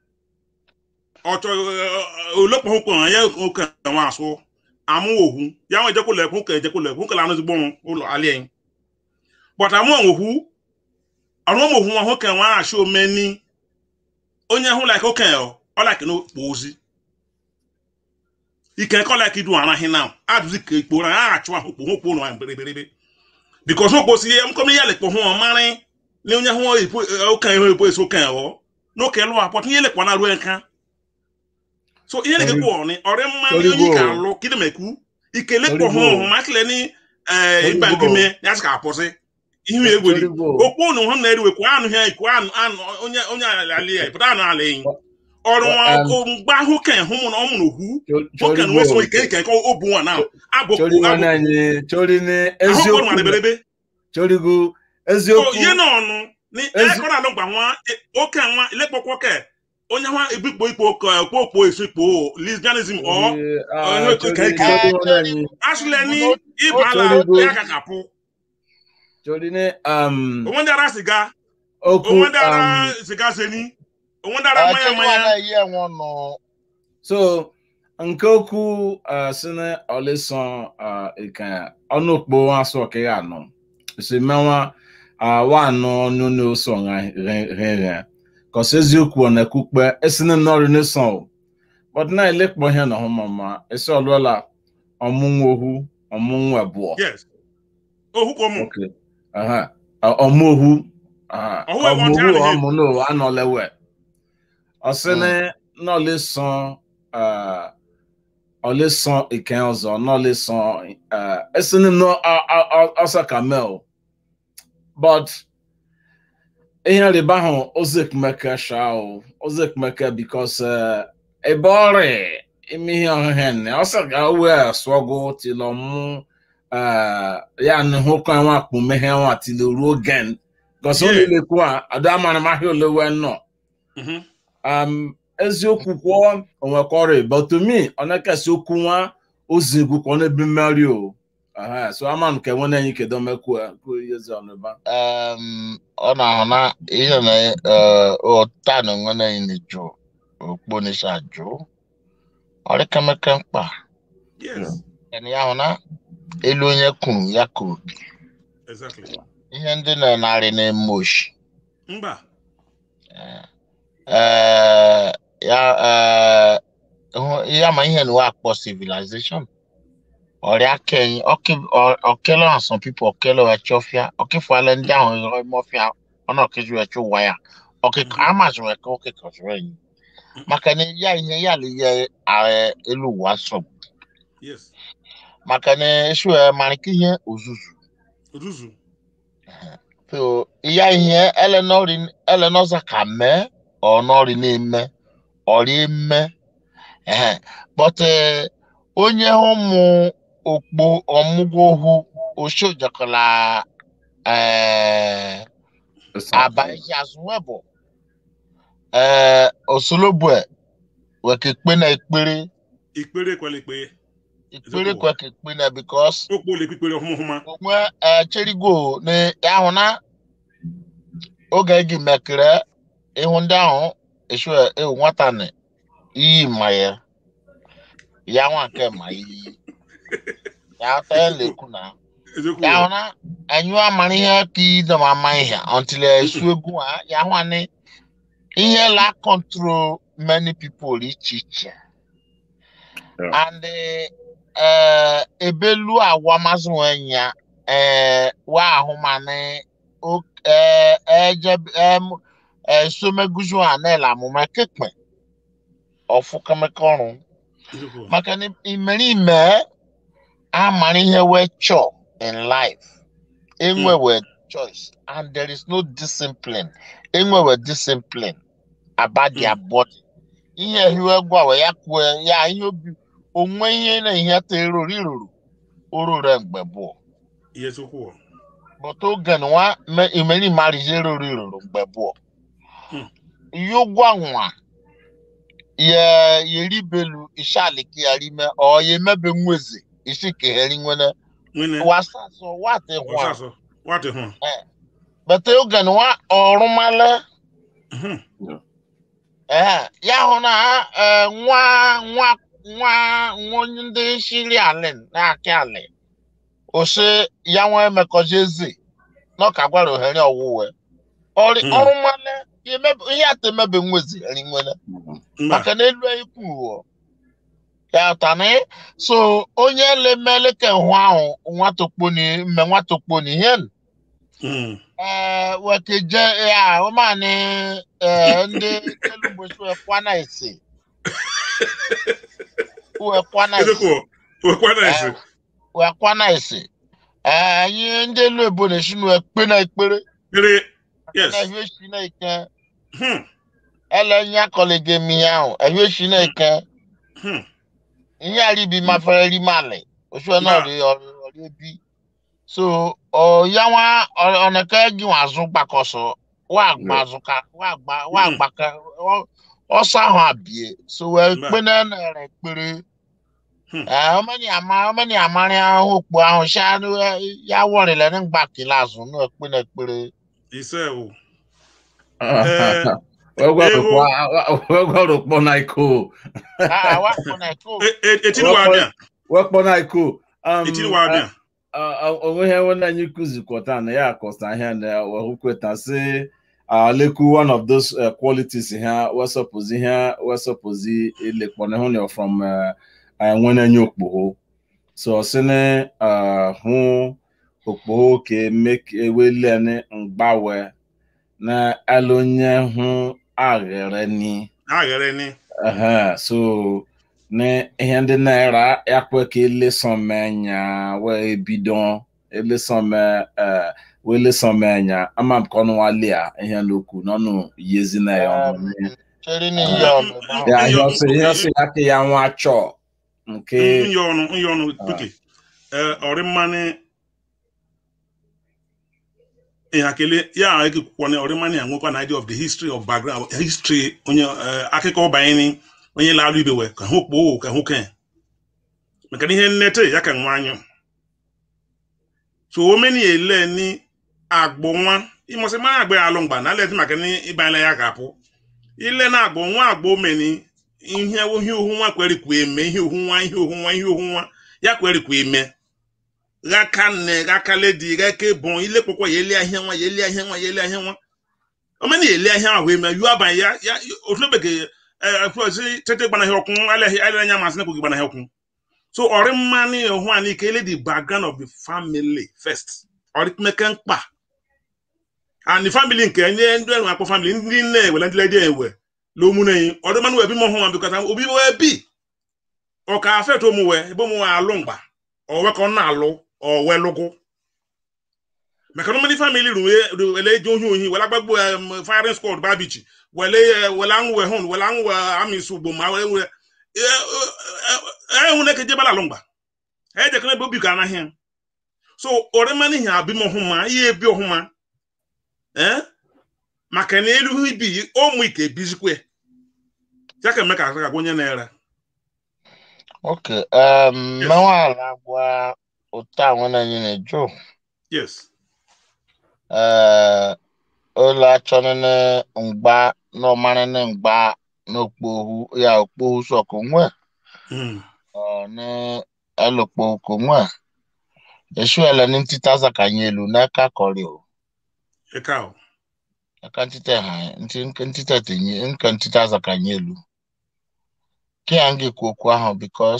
ọchọ olekpa hụ kpọrọ ya oke nwa asụ amụ ohu ya nwe ejekwụlọ ekwu ka ejekwụlọ ekwu ka anụzigbo ụlọ alị anyị bọta amụ ohu ọrụ ụmụ ohu nwa nwoke nwa achị omeni onye hụ like okenye ọ like n'okpo ozi ike kọ like idu anaghị na adụzi ka ikpo na a achụ ahụ kpo hụkpo ụlọ mberebe bikos okpo si ya mkọm ya lekpo hụ ọmarị na onye hụ okenye hụ epo esi okenye ọ n'oke lụ apọt ihe lekwa na ruo nka so ihe na-ekekwu ọrị ọrị mmanụ onye ka alụ kidemekwu ike lekpo hụ ọhụ ma kele ni ịba nkime ya sị ka apọsị ihe egweri okpu unu hụ na eriwe kwa anụ ha ikwu anụ anụ onye onye ala ya pụta anụ ala enyi ọrụ ọkụ mgbe ahụ ke hụ mụ na ọ mụrụ okwu nwoke na nweso ike ike ka obu nwa na abụkwu ahụkọ nwa deberebe chorigo eziokwu ihe na ọnụ ekọ na alụ gba nwa oke nwa ilekpọkwa oke onye nwa ebikpo ikpo okpo okpo esi kpo lesbianism ọ asụle ni ịbala ya kakapụ torí ní. onwe ndị ara siga okwu onwe ndị ara siga seni onwe ndị ara mmanya mmanya. so nke okwu si na ọlịsọ ike ọnụkpo asọ ọkịghị anọ si mewa wa anọ ọnụ n'oso rere kọsi eziokwu ọ na-ekwukpe esi na nnọrọ n'ịsọ but na elekpọ ihe na ọhụmama esi ọlụọla ọmụnwa ohu ọmụnwa abụọ yes ohu kọ mụ okay ọmọhu ọmọhu ọmọnú anọlẹwẹ ọsẹni náà lè san ọlẹ san ìkẹyìn ọzọ náà lè san ẹsẹni náà ọsẹ kamel but ihe rịba ahụ ozekumeke sha o ozekumeke bikos ebe ọrịa ime ihe ọhụhụ ne ọsẹ ga wee sụọgụ tilọ mụ ya ni hụ kwan wa kpụ mehe wa ti le ruo gen gọsọ Yeah. niile kwu a ada amara m ahịa olewe nọ Mhm. um, eziokwu kwuo onwekọrị but to me ọ na-ekesi okwu nwa ozi egwu ka ọ na-ebi mmeri o Aha, so ama m ka enwe na-enye kedo mekwu kwuo ihe ezi ọnụba ọ na-ahụ na ihe na ụta na onwe na na-eju okpo n'isi ajụ ọrịkemeke mkpa yes ya hụ na elu onye kwuru ya kwuru exactly ihe ndị na-enarị na-eme oshi mba Eh, ya eh, hụ- ya ma ihe na akpọ civilization ọrịa kẹyìn ọkẹlẹ on some people ọkẹlẹ ẹchọfia ọkẹfọlẹ ndị ahụ ịrọ ịmọfia ọna ọkẹju ẹchọ waya ọkẹkọ amazụ ẹkọ ọkẹkọ sọrọ ẹyìn maka na ya ihe ya le yẹ ààrẹ elu ụwa sọ yes maka na esu ẹ marika ihe ozuzu ozuzu so ya ihe elenọri elenọza ka mee ọnọri na-eme ọrị eme ehe but eh, onye ụmụ okpo ọmụgwọ ohu oshojakọla eh, abaghị azụwebụ ee osolobue wekekpe na ekpere ikpere kwala ikpe ekpere kweke ekpe na bikos okpo le kpikpere ọhụma onwe echerigo na ahụ na oge gị mekere ịhụ ndị ahụ esu ewu nwata na iyi ma ya ya nwa nke ma iyi ya ta ya lekwu na eziokwu ya hụ na enyu amara ihe ka idom ama ihe until esu egwu a ya hụ ni ihe la control many people iche iche Yeah. and eh, ebelu agwa mazụ nwenya eh, wa ahụ ma ni o- eh, eje em esomeguzu anela amụma kekpe ọfụ kemeka ọrụ eziokwu maka na imerime amara ihe wee chọọ in life enwewe choice and there is no discipline enwewe discipline about their body ihe hiwe gwawe ya kwuo ya ihe obi onwe ihe na ihe ta erori ruru orure mgbe bụ ihe eziokwu but oge nwa me- imerime arịzie rori ruru mgbe bụ Hmm. ihe gwa nwa ye yeribelu ishaliki yarime ọ ya emebe nweze isi keheri nwene nwene wasaso wate hwa ọsasọ nwata hụ bete oge nwa ọrụmale Mhm. ee ya hụ na eh, nwa nwa nwa nwa onye ndị shiri alin na-akị alị ose ya nwa emekọzi eze n'ọka gwara ohere ọwụwe Ọrị- Hmm. ọrụmale ya emebe- ihe ata emebe nwezi eri nwene mba maka na elu ikwu ụwa ya tani so onye lemele ke hụ ahụ nwatokponi mme nwatokponi ihe Mhm. ee wekeje ya ụmụanị ee ndị kelugbosi wekwana ese wekwana ese eziokwu wekwana ese wekwana ese ee anyị ndị elu ebo na-esi nu ekpe na ekpere kpere yes na ehie si na ike Hmm. ele nye akọlege m ihe ahụ ehie si na ike Hmm. ihe aribi mafere rimali oṣù náà Nah. rí ọrí ebi so ọ̀ya wa ọ̀nàkẹ́ gí wọn àzún gbàkọ̀sọ̀ wọ́n àgbà àzún ká wọ́n àgbà wọ́n Mm. àgbà ká ọ̀sán ahọ́n àbíyẹ so wọ́n Nah. pé náà rẹ̀ péré Hmm. ọmọnì àmà ọmọnì àmàrin ahọ́n òpó ahọ́n ṣáánú yà wọ̀rẹ̀ lẹ́nu gbà kìlá àzún náà pé náà péré. ise o wegwarụkpọ na iko àwọn àkọ́nà ẹ̀kọ́ E- e- etiri wa abịa wekpọ na iko Um, etiri wa abịa uh, uh, onwe ihe nwanne anyị kụzikwọta na ya akọsta ihe na wehukweta si uh, lekwu one of those uh, qualities ha wesọpụzi ihe wesọpụzi ilekpọna hụ na from uh, uh, nwene anyị okpogho so sini uh, hụ okpogho ka eweleni mgbawe na alonye hụ aghere ni aghere ni Aha, so ne ihe ndị naira yakwe ka elesome nya wee bido elesome eh wee lesome nya ama m ka ọnụ wali a ihe n'okwu n'ọnụ yezi na ya ọnụ ṣeré ní ìyá ọ̀nà náà. ya ihe ọsị ihe ọsị ya ka ya nwa chọọ nke nye ọnụ nye ọnụ quickly ọrị mmanụ ihakele ya ekekwana ọrị mmanụ ya nwekwa na idea of the history of background history onye eh, akụkọ banyere onye na-alụ ibe wee ka hụ kpoo ka hụ ke maka na ihe nnete ya ka nwa anyụ so omeni ele ni agbụ nwa ịmọsị mara agba ya alụ mgba na aleti maka na ịbanyela ya ga-apụ ile na agbụ nwa agbụ omeni ihe ihe ohu nwa kwere kwa eme ihe ohu nwa ihe ohu nwa ihe ohu nwa ya kwere kwa eme ghaka nne ghaka ledi ghaka ebon ile kpọkwa ya elia ihe nwa ya elia ihe nwa ya elia ihe nwa omeni elia ihe ahụ eme yu abanye ya ya otu bekee si tete gbanaghị ọkwụ alịghị alịghị anya masị na-ekweghị gbanaghị ọkwụ so ọrị mmanụ ịhụ anyị ka ele the background of the family first ọrị mmeke mkpa and the family nke ndị ndị enwe akpọ family ndị nne ewele ndị ledi ewe lomuneyi ọdị mmanụ ebi mọ hụ nwa bikọta obi wee bi ọka afet omuwe ebe omuwe alụ mgba ọwe ka ọ na-alụ ọwe lụgụ maka na many family ru wele eji ohi ohi wele agbagbo um, firing squad babichi wele eh, wele anwụ hun wele anwụ amịsị ugbo ma wele wele ehun neke jebala alụ mgba ejekana ebe obi ka anaghị ya so ọrịmana ihe abịm ọhụma ihe ebi ọhụma eh maka na elu ibi ụmụ ike ebizikwe ya ka eme ka aka onye na-ere Okay, um, Yes. mewala gwa ụta nwere anyị na-eju. yes Uh, ụlọ achọnene mgba n'ọmarịne mgba n'okpohu ya okpohu sọkụ nwe Mm. ọ ní elokpohu kò nwe esu ele ní ntita zakanye elu n'aka kọrị o eka o aka ntita ha ntị nke ntita tenye nke ntita zakanye elu ke ya nga ekwu okwu ahụ bikos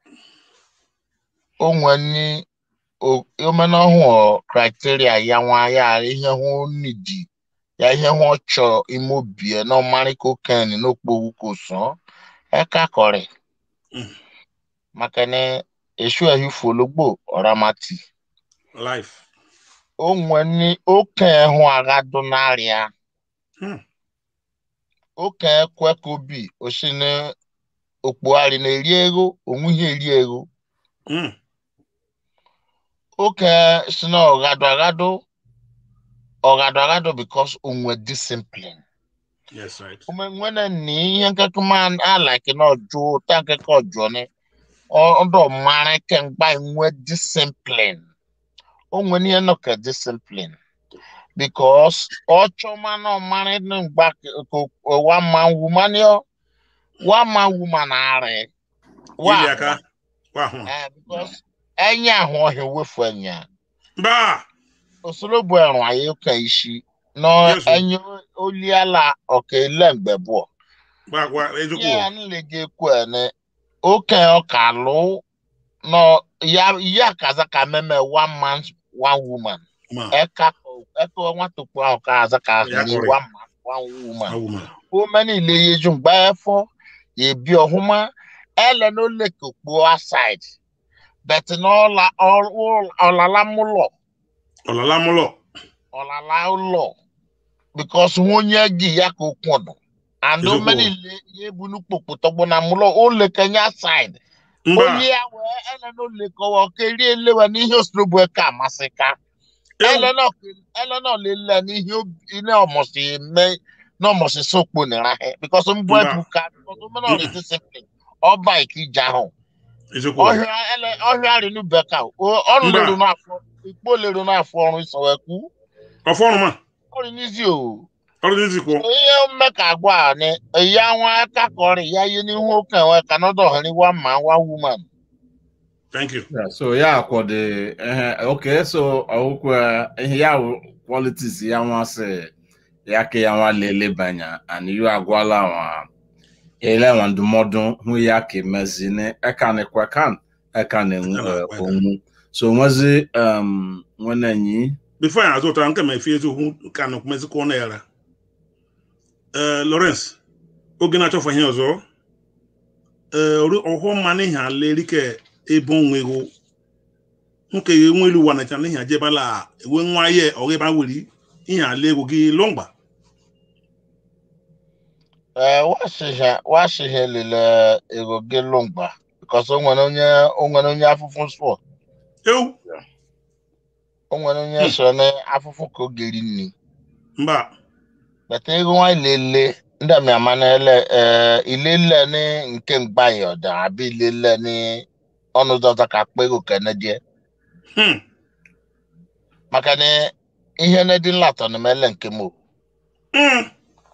o nwe ni o- omena ọhụụ kriteria ya nwa ya ihe hụ nidi ya ihe hụ ọchọ ime obie na ọmarị koken n'okpohu kò sọ eka kọrị Mm. maka na esu ehifu ologbo ọramati life o nwe ni oken hụ agha dụ n'arịa Hmm. oken kwe ka obi osi na okpogharị na-eri ego onwughị eri ego Mm. oke si na ọgado agado ọgado agado because onwe discipline yes right ome nwene ni ihe nkeke man alaki na ọjụ ta nkeke ọjụ ni ọdọ mara kemgba enwe discipline onwe ni eno ke discipline because ọchọ mana ọmara ni mgba wa man woman yo wa man woman are wa Ili aka wa hụ eh because enye ahụ ọhịa wefu enya mba osoro bụ ẹrùn ayé kan iṣi na Yes, o. ẹyin oliala ọkà ilẹ̀ǹgbẹ̀ bọ̀. gwa gwa eziokwu Yẹ́ o. ẹ̀ nílé gé kú ẹ̀ ní ókè ọkà ló na ya ya kazaka mẹ́mẹ́ one man one woman. ma Ẹ̀ka ẹ̀ka wọn tó pọ̀ ọkà azaka Ya ní correct. one man one woman. awu ma Ó mẹ́ni ilé yejú gbá ẹ fọ́ yèbi ọ̀húnmá ẹ lẹ́nu ó lè kókó aside. Bẹ̀tì náà ọ̀làlámúlọ̀. ọlọla mụlọ ọlala ụlọ because nwunye gị ya ka okwu ọdụ and Ezigbo. omeni le ya ebunu kpokpo tọgbọ na mụlọ ole kenya side mba onye ya wee ele na ole kọwa keri elewe n'ihe osorobu ka amasị ka ewu ele na ele na olele n'ihe obi- ihe ọmụsị eme na ọmụsị sokpo nira he because mbụ Mba. ebu ka because omena ọrị discipline ọba ikija ahụ eziokwu o. ọhịa ele ọhịa rinu beka ọrụ Mba. lero n'afọ ikpo lero n'afọ ọrụ isọwekwu ọfọ ọrụ ma ọrụ n'isi o ọrụ dị nzikwo ihe mmeka agwa a ni ya nwa aka kọrị ya ihe n'ihu oke enwe ka nọdụ ọhịrị wa ma wa woman thank you Yeah, so ya akwọde ehe okay so ọwụkwa ihe ya wụ qualities ya nwa sị ya ka ya nwa lele banya and you agwala nwa ele nwa ndụmọdụ hụ ya ka emezi ne eka ne kwa kan eka ne Eka na kwa kan. onwu so nwezi um nwene nyi before ya azụ ụtara nke ma efi eziokwu ka na okwumezikwa ọnụ yara ee lawrence oge na-achọfọ ihe ọzọ ee ọhụ mma n'ihi ala erike ebe onwe ego nke ya enwe elu ụwa nacha n'ihi ajebala ewe nwa ihe ọghị ebe weri ihe ala ego gị lọngba ee washihe washihe lele ego gị lụmgba because o nwere onye o nwere onye afụfụ sụọ ewu o nwere onye so na afụfụ ka oge ri nri mba bata ego nwa ilele ndị ami ama na ele ee ilele ni nke mgba ya ọda abi ilele ni ọnụ dọta ka akpa ego kene die hmm. maka na ihe na dị nlatọ na mele nke mo Hmm.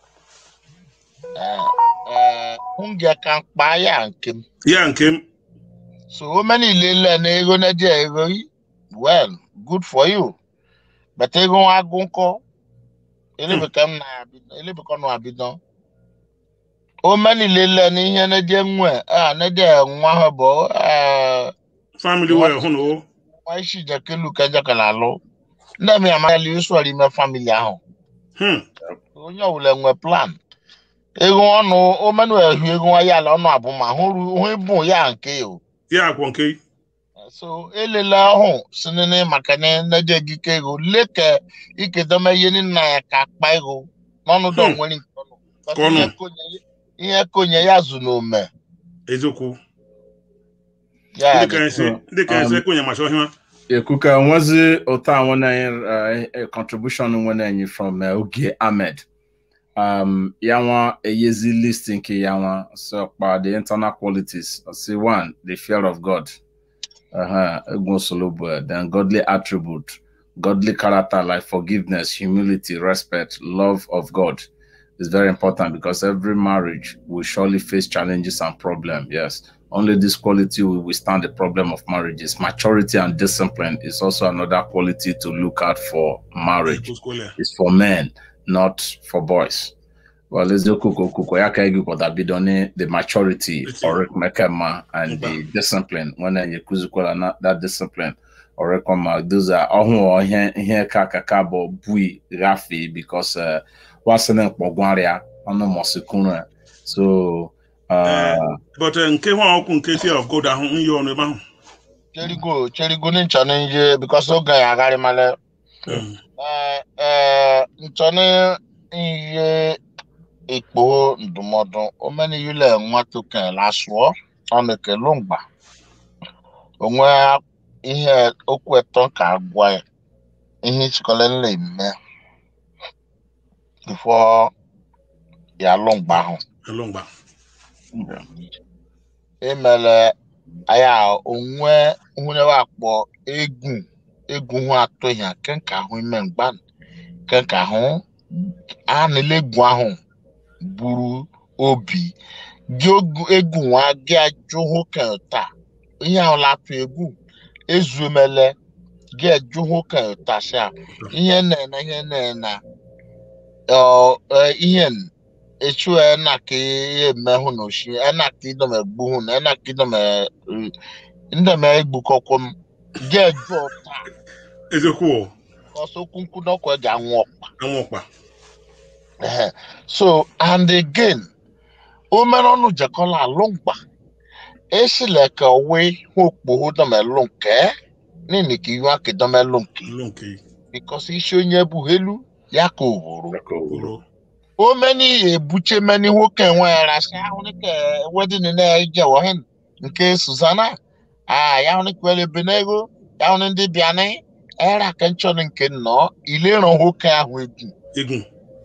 nwunye ka mkpa ya nke m ya nke m so o many ilele na ego na dị ego yi well good for you but ego nwa agụ nkọ elebeka m na-abido elebeka ọ na-abido o many ilele na ihe na dị nwe a na dị nwa ha bụ eh, family well hụ na o nwa isi jekelu ka ejekala alụ ndị m ya mara usoro ime famili ahụ Hmm. onye ọbụla enwe plan ego ọnụ omenụ ehu ego nwa ya ala ọnụ abụma hụrụ hụ ịbụ ya nke o ya akwọ nke so elela ọhụ si nene maka na neje gike ego leke ikedome ihe nna ya ka akpa ego n'ọnụ dọ Hmm. nwere nke ọnụ Ka ọnụ. Ihe konye- ihe konye ya zu n'ome eziokwu ya ndị ka anyị si ndị ka anyị si ekwenye macha ọhịa ekuka nwezi ụtọ a nwere contribution nwere from uh, Ogie Ahmed um yanwa eyezi list nke yanwa so kpa the internal qualities see one the fear of God uh-huh egwu solobo then godly attribute godly character like forgiveness humility respect love of God is very important because every marriage will surely face challenges and problems yes only this quality will withstand the problem of marriages. Maturity and discipline is also another quality to look out for marriage. It's for men, not for boys. Well, let's do kuko kuko ya ka egi kwada bidoni the maturity or mekema and the discipline when you kuzukola na that discipline or rekoma those are ohun ihe ihe ka kaka bo bui rafi because uh wasene kpogwaria ono mosikunu so uh but nke nwa ọkụ nke fear of God ahụ nye ọnụ ebe ahụ cherigo cherigo ní nchọ n'ihe because oge ya agharị mala nchọ n'ihe ikpo ndụmọdụ omeni yule nwata okenye lasụọ ọnụ ekele mgba onwe ihe okwu eto ka agwa ya ihe chịkọla nle ime before ya alụ mgba ahụ alụ mgba emele aya onwe hụnewe akpọ egwu egwu hụ atụ ya kenka ahụ ime mgba kenka ahụ a na-ele egwu ahụ buru obi gị egwu nwa gị ajụ hụ kenta ihe ahụ latụ egwu ezu emele gị ajụ hụ kenta sha ihe na-ena ihe na-ena ihe echu ena ka eme hụ na oshi ena ka idom egbu hụ na ena ka idom ndị me egbukọkwọ m gị ajụ ọta eziokwu ọsọ okwu nkwu n'ọkwa ga anwụ ọkpa anwụ ọkpa so and again o mere ọnụ jekọla alụmgba esile ka owe okpo domelu nke nini ka ihu aka domelu nke because isi onye bụ elu ya ka ogboro o meni ebuche meni nwoke nwere asị ahụ ka wedin na-eje wohin nke Susanna ah ya hụ ka ebe n'ego ya hụ ndị bịanị era ka nchọrọ nke nnọọ ilero nwoke ahụ egwu egwu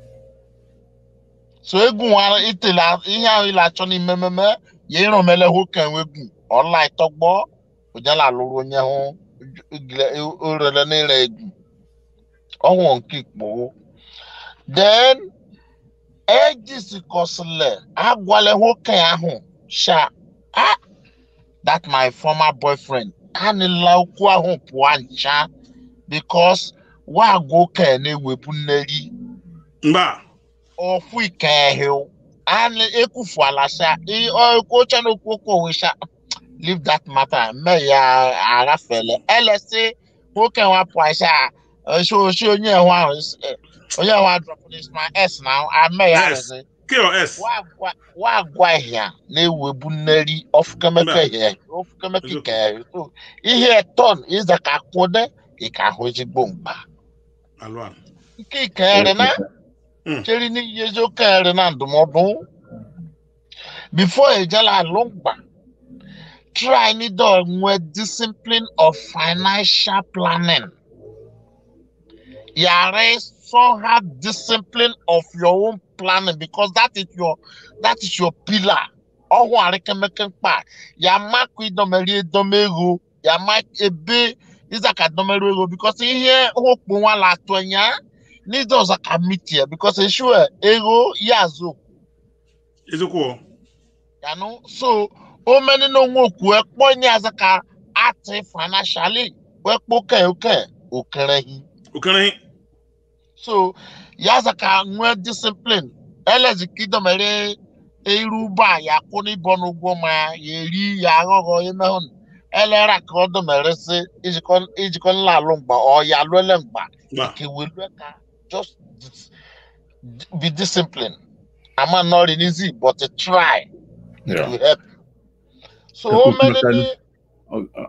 so egwu nwa itela ihe ahụ ile achọ n'ime mmemme ya ịrụmele nwoke nwegwu ọla ịtọgbọ ojala alụrụ onye hụ orele n'ire egwu ọnwụ nke ikpo then ejisikọsịle agwala nwoke ahụ sha ah that my former boyfriend anịla okwu ahụ pụọ ncha because wa agwa okenye na-ewepụ nneri mgba ofu ikehiu ani ekufuala sha oche na okwu okwu onwe sha leave that matter me ya arafele elesi nwoke nwa pụọ sha oshi onye ehụ ahụ onye ehụ adrọpụ n'isma s na ame ya rezi wa agwa ihia na-ewebu nneri ofukemeke ihe ofukemeke ikehiu so ihe ton ịza ka kwụde ike ahụ ezigbo mkpa nke ikehere na chere n'ihe eziokwu ere na ndụmọdụ before ejela alụmgba try nido nwee discipline of financial planning yàrá somehow discipline of your own planning because that is your that is your pillar ọhụụ arịkemeke mkpa ya makụ idomeri edomego ya ma ebe ịzaka domere ego because ihe okpu nwa la atụ anya n'ịdị ọzọ ka mitie because ensure ego ya azụ eziokwu yanụ so o meni na onwe okwu ekpọ nye azụ ka ati financially wekpo ke oke okerehi okerehi so ya azụ ka nwee discipline elezi ka idomere iru ba ya kwụ n'ịbọ n'ụgwọ ma ya eri ya aghọghọ emehụ elera ka ọ dọmeresi ijikọ ijikọ nla alụ mgba ọ ya alụele mgba Gba. ke welu ka just dis- be disciplined ama not in easy but to try Yeah. to help so Ka o kuku many mekani- Oh, uh,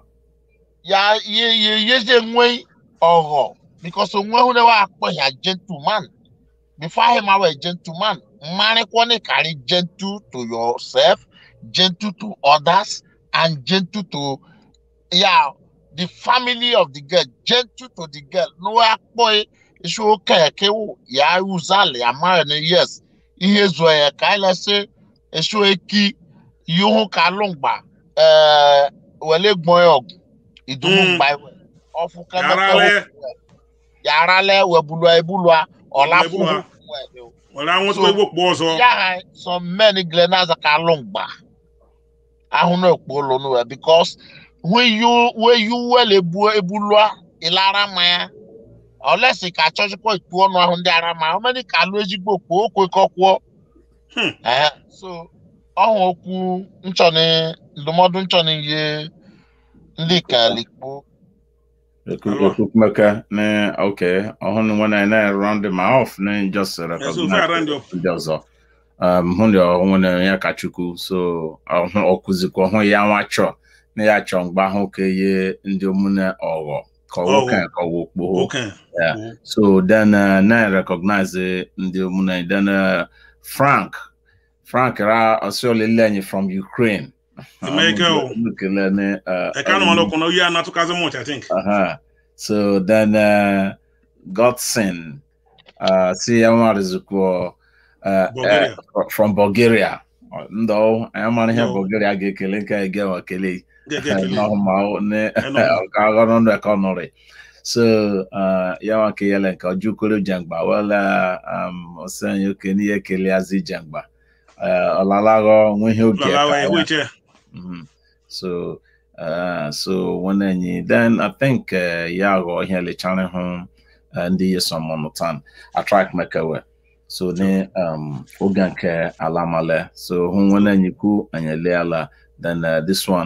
ya ye ye ye je nwe ọghọ because onwe hụ na wa akpọ ya gentleman before him awa gentleman mmarịkwa na carry gentle to yourself gentle to others and gentle to yeah the family of the girl gentle to the girl no wa akpọ iṣu oke eke wụ ya uzali amara na yes ihe zụọ ya ka anyị lesi iṣu eki ihu ka alụmgba ee wele gbọn ya ọgụ ìdùnnú Mm. gba ẹwẹ ọfún Yàrá kẹmẹkẹ lẹ. yàrá lẹ wẹbulọ ebulọ ọlá fún Wẹbulọ. were anwụtụ So- egbo kpụ ọzọ ya ha some men gile n'aza ka alụ mgba ahụ na ekpo ụlọ n'ụwa because when you when you well ebu ebulọ ịlara mmanya olesi ka achọchịkwa ikpu ọnụ ahụ ndị ara ma omeni ka alụ ezigbo kpuo okwekọkwuo Hmm. Ehe. so ọhụ okwu nchọni ndụmọdụ nchọni ihe ndị ka likpo Eku- Alwa. Ekukumeka, ne, okay. Ọhụrụ when I na round them off, ne, just Yes, so recognize far round you up. ndị ọzọ. Um, hụ ndị ọhụrụ na ya ka Chukwu, so ọhụ ọkụzikwa ọhụ ya nwa chọ, na ya chọ mgbe ahụ ka ye ndị omune ọghọ, ka ọwụ Ọghọ. ka ka ọwụ okpogho. oke Yeah. So then uh, na recognize uh, ndị omune, then uh, Frank, Frank ra ọsịọlele anyị from Ukraine. Jamaica, oh. Nukele ne, uh, eke anụmanụ ọkụ na oyi a na-atụkazi much i think uh-huh. So then uh Godson uh see Yamarizukwo uh, Bulgaria. uh from Bulgaria. Ndo ayamani here Yo. Bulgaria ge kele nke ege wa kele Ga-ege ekele. no ma ne Eno. aga no economy. So uh yawa ke yele nke ojukoro jangba wala um osan yo ke ni ekele azi jangba. Uh olalago nwe he obi Lalawa aka ehu ya. iche Mhm. So, uh, so when any then I think uh, Yago here le channel home and the some on the time I try to make away. So then um ogan ke alamale. So when any ku and ala then uh, this one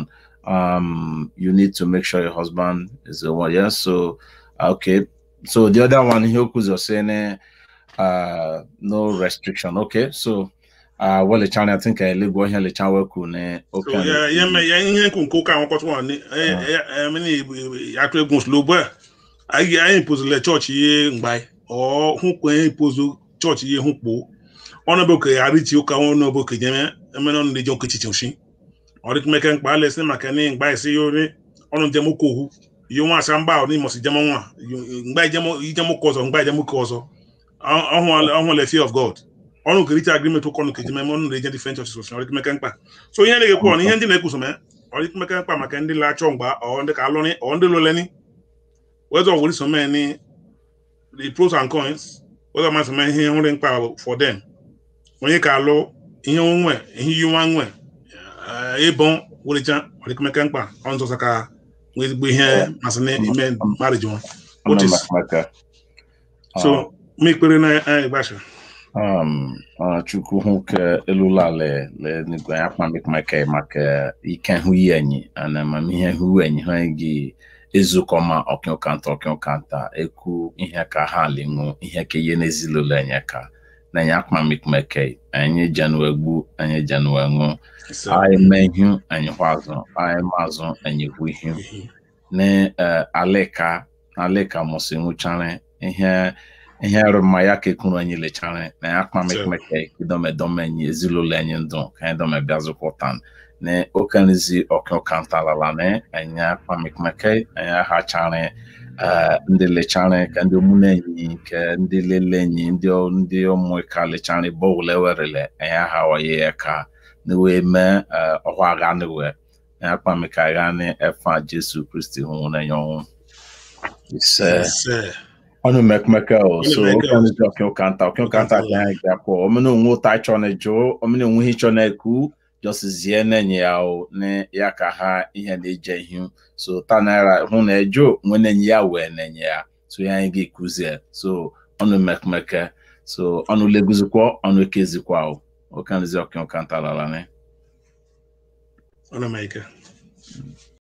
um you need to make sure your husband is the one. Yeah. So okay. So the other one here was saying uh no restriction. Okay. So uh well the channel I think I live here the channel ku ne So, okay. ya ya me ya ihe nkwu nke ụka nwekọtụ nwa ni emeni atụ egwu nsogbu a anyị anyị impozile chọọchị ihe mgbe ọ hụ kwe impozu chọọchị ihe hụ kpoo ọnụ bụ ka ya richi ụka ọnụ bụ ka jeme emene ọnụ na-eji ọkụ chichi oshi ọ dịka meke mkpa alesi maka ni mgbe isi ya ori ọnụ njem ụka ohu ihe nwa asa mgba ọ n'imosi jem nwa mgbe ijem ụka ọzọ mgbe ijem ụka ọzọ ọhụ le fear of god ọnụ ka richa agreement ụka ọnụ ka ejeme ọnụ na-eje different churches oshi ọ dịka meke mkpa so ihe na-ekwu ọ na ihe ndị na-ekwuso mee ọ dịka meke mkpa maka ndị la-achọ mgba ọ ndị ka alụrị ọ ndị lụleni whether ọ wụrụ so mee ni the pros and cons whether masị mee ihe nri mkpa for them onye ka alụ ihe nwe ihe yi nwa nwe ịbọn wụrịcha ọ dịka meke mkpa ọ nzọsa ka nwee ezigbo ihe masị na ime marriage nwa What is- Maka, so ma ikpere na anyị gbasha um uh, chukwu hụ ka elula le le nigwe ya kpamik maka maka ike hụ ihe enyi ana amamihe hụ enyi ha gị ezukọ ma ọkịọkanta ọkịọkanta ekwu ihe ka ha linwu ihe ka ihe n'ezilụlọ enye ka na ya kpamik maka anyị jenue gbu anyị jenue ṅụ anyị mee ihu anyị hụ azụ anyị mazụ anyị hụ ihu ne uh, aleka aleka mụsị nwụchara ihe ihe rụma ya ka ekwuru anyị lechara na ya kpamekmeke idomedome anyị ezinụlọ anyị ndụ ka anyị dome bịazụkwụtan na okenezi ọkụkantalala na anyị kpamekmeke anyị ahachara ndị lechara ka ndị omune enyi ka ndị lele enyi ndị ndị ụmụ ka lechara bọọlụ ewerele anyị ahawaye ya ka na wee mee ọhụ agha niwe anyị akpameka agha na efa jesu kristi hụ na ya ọnwụ ise ọnụ mekmeke o so mekmeke o. okenezi ọkụkanta ọkụkanta ka anyị ga-akpọ omena onwe ụta ịchọ na jụ omena onwe ihe ịchọ na-ekwu jọsizie na-enye ya o na ya ka ha ihe na-eje ihu so ta naira hụ na ejo nwe na-enye ya wee na-enye ya so ya anyị ga-ekuzie so ọnụ mekmeke so ọnụ leguzikwa ọnụ ekezikwa o okenezi ọkụkanta lara ne ọ na-eme ike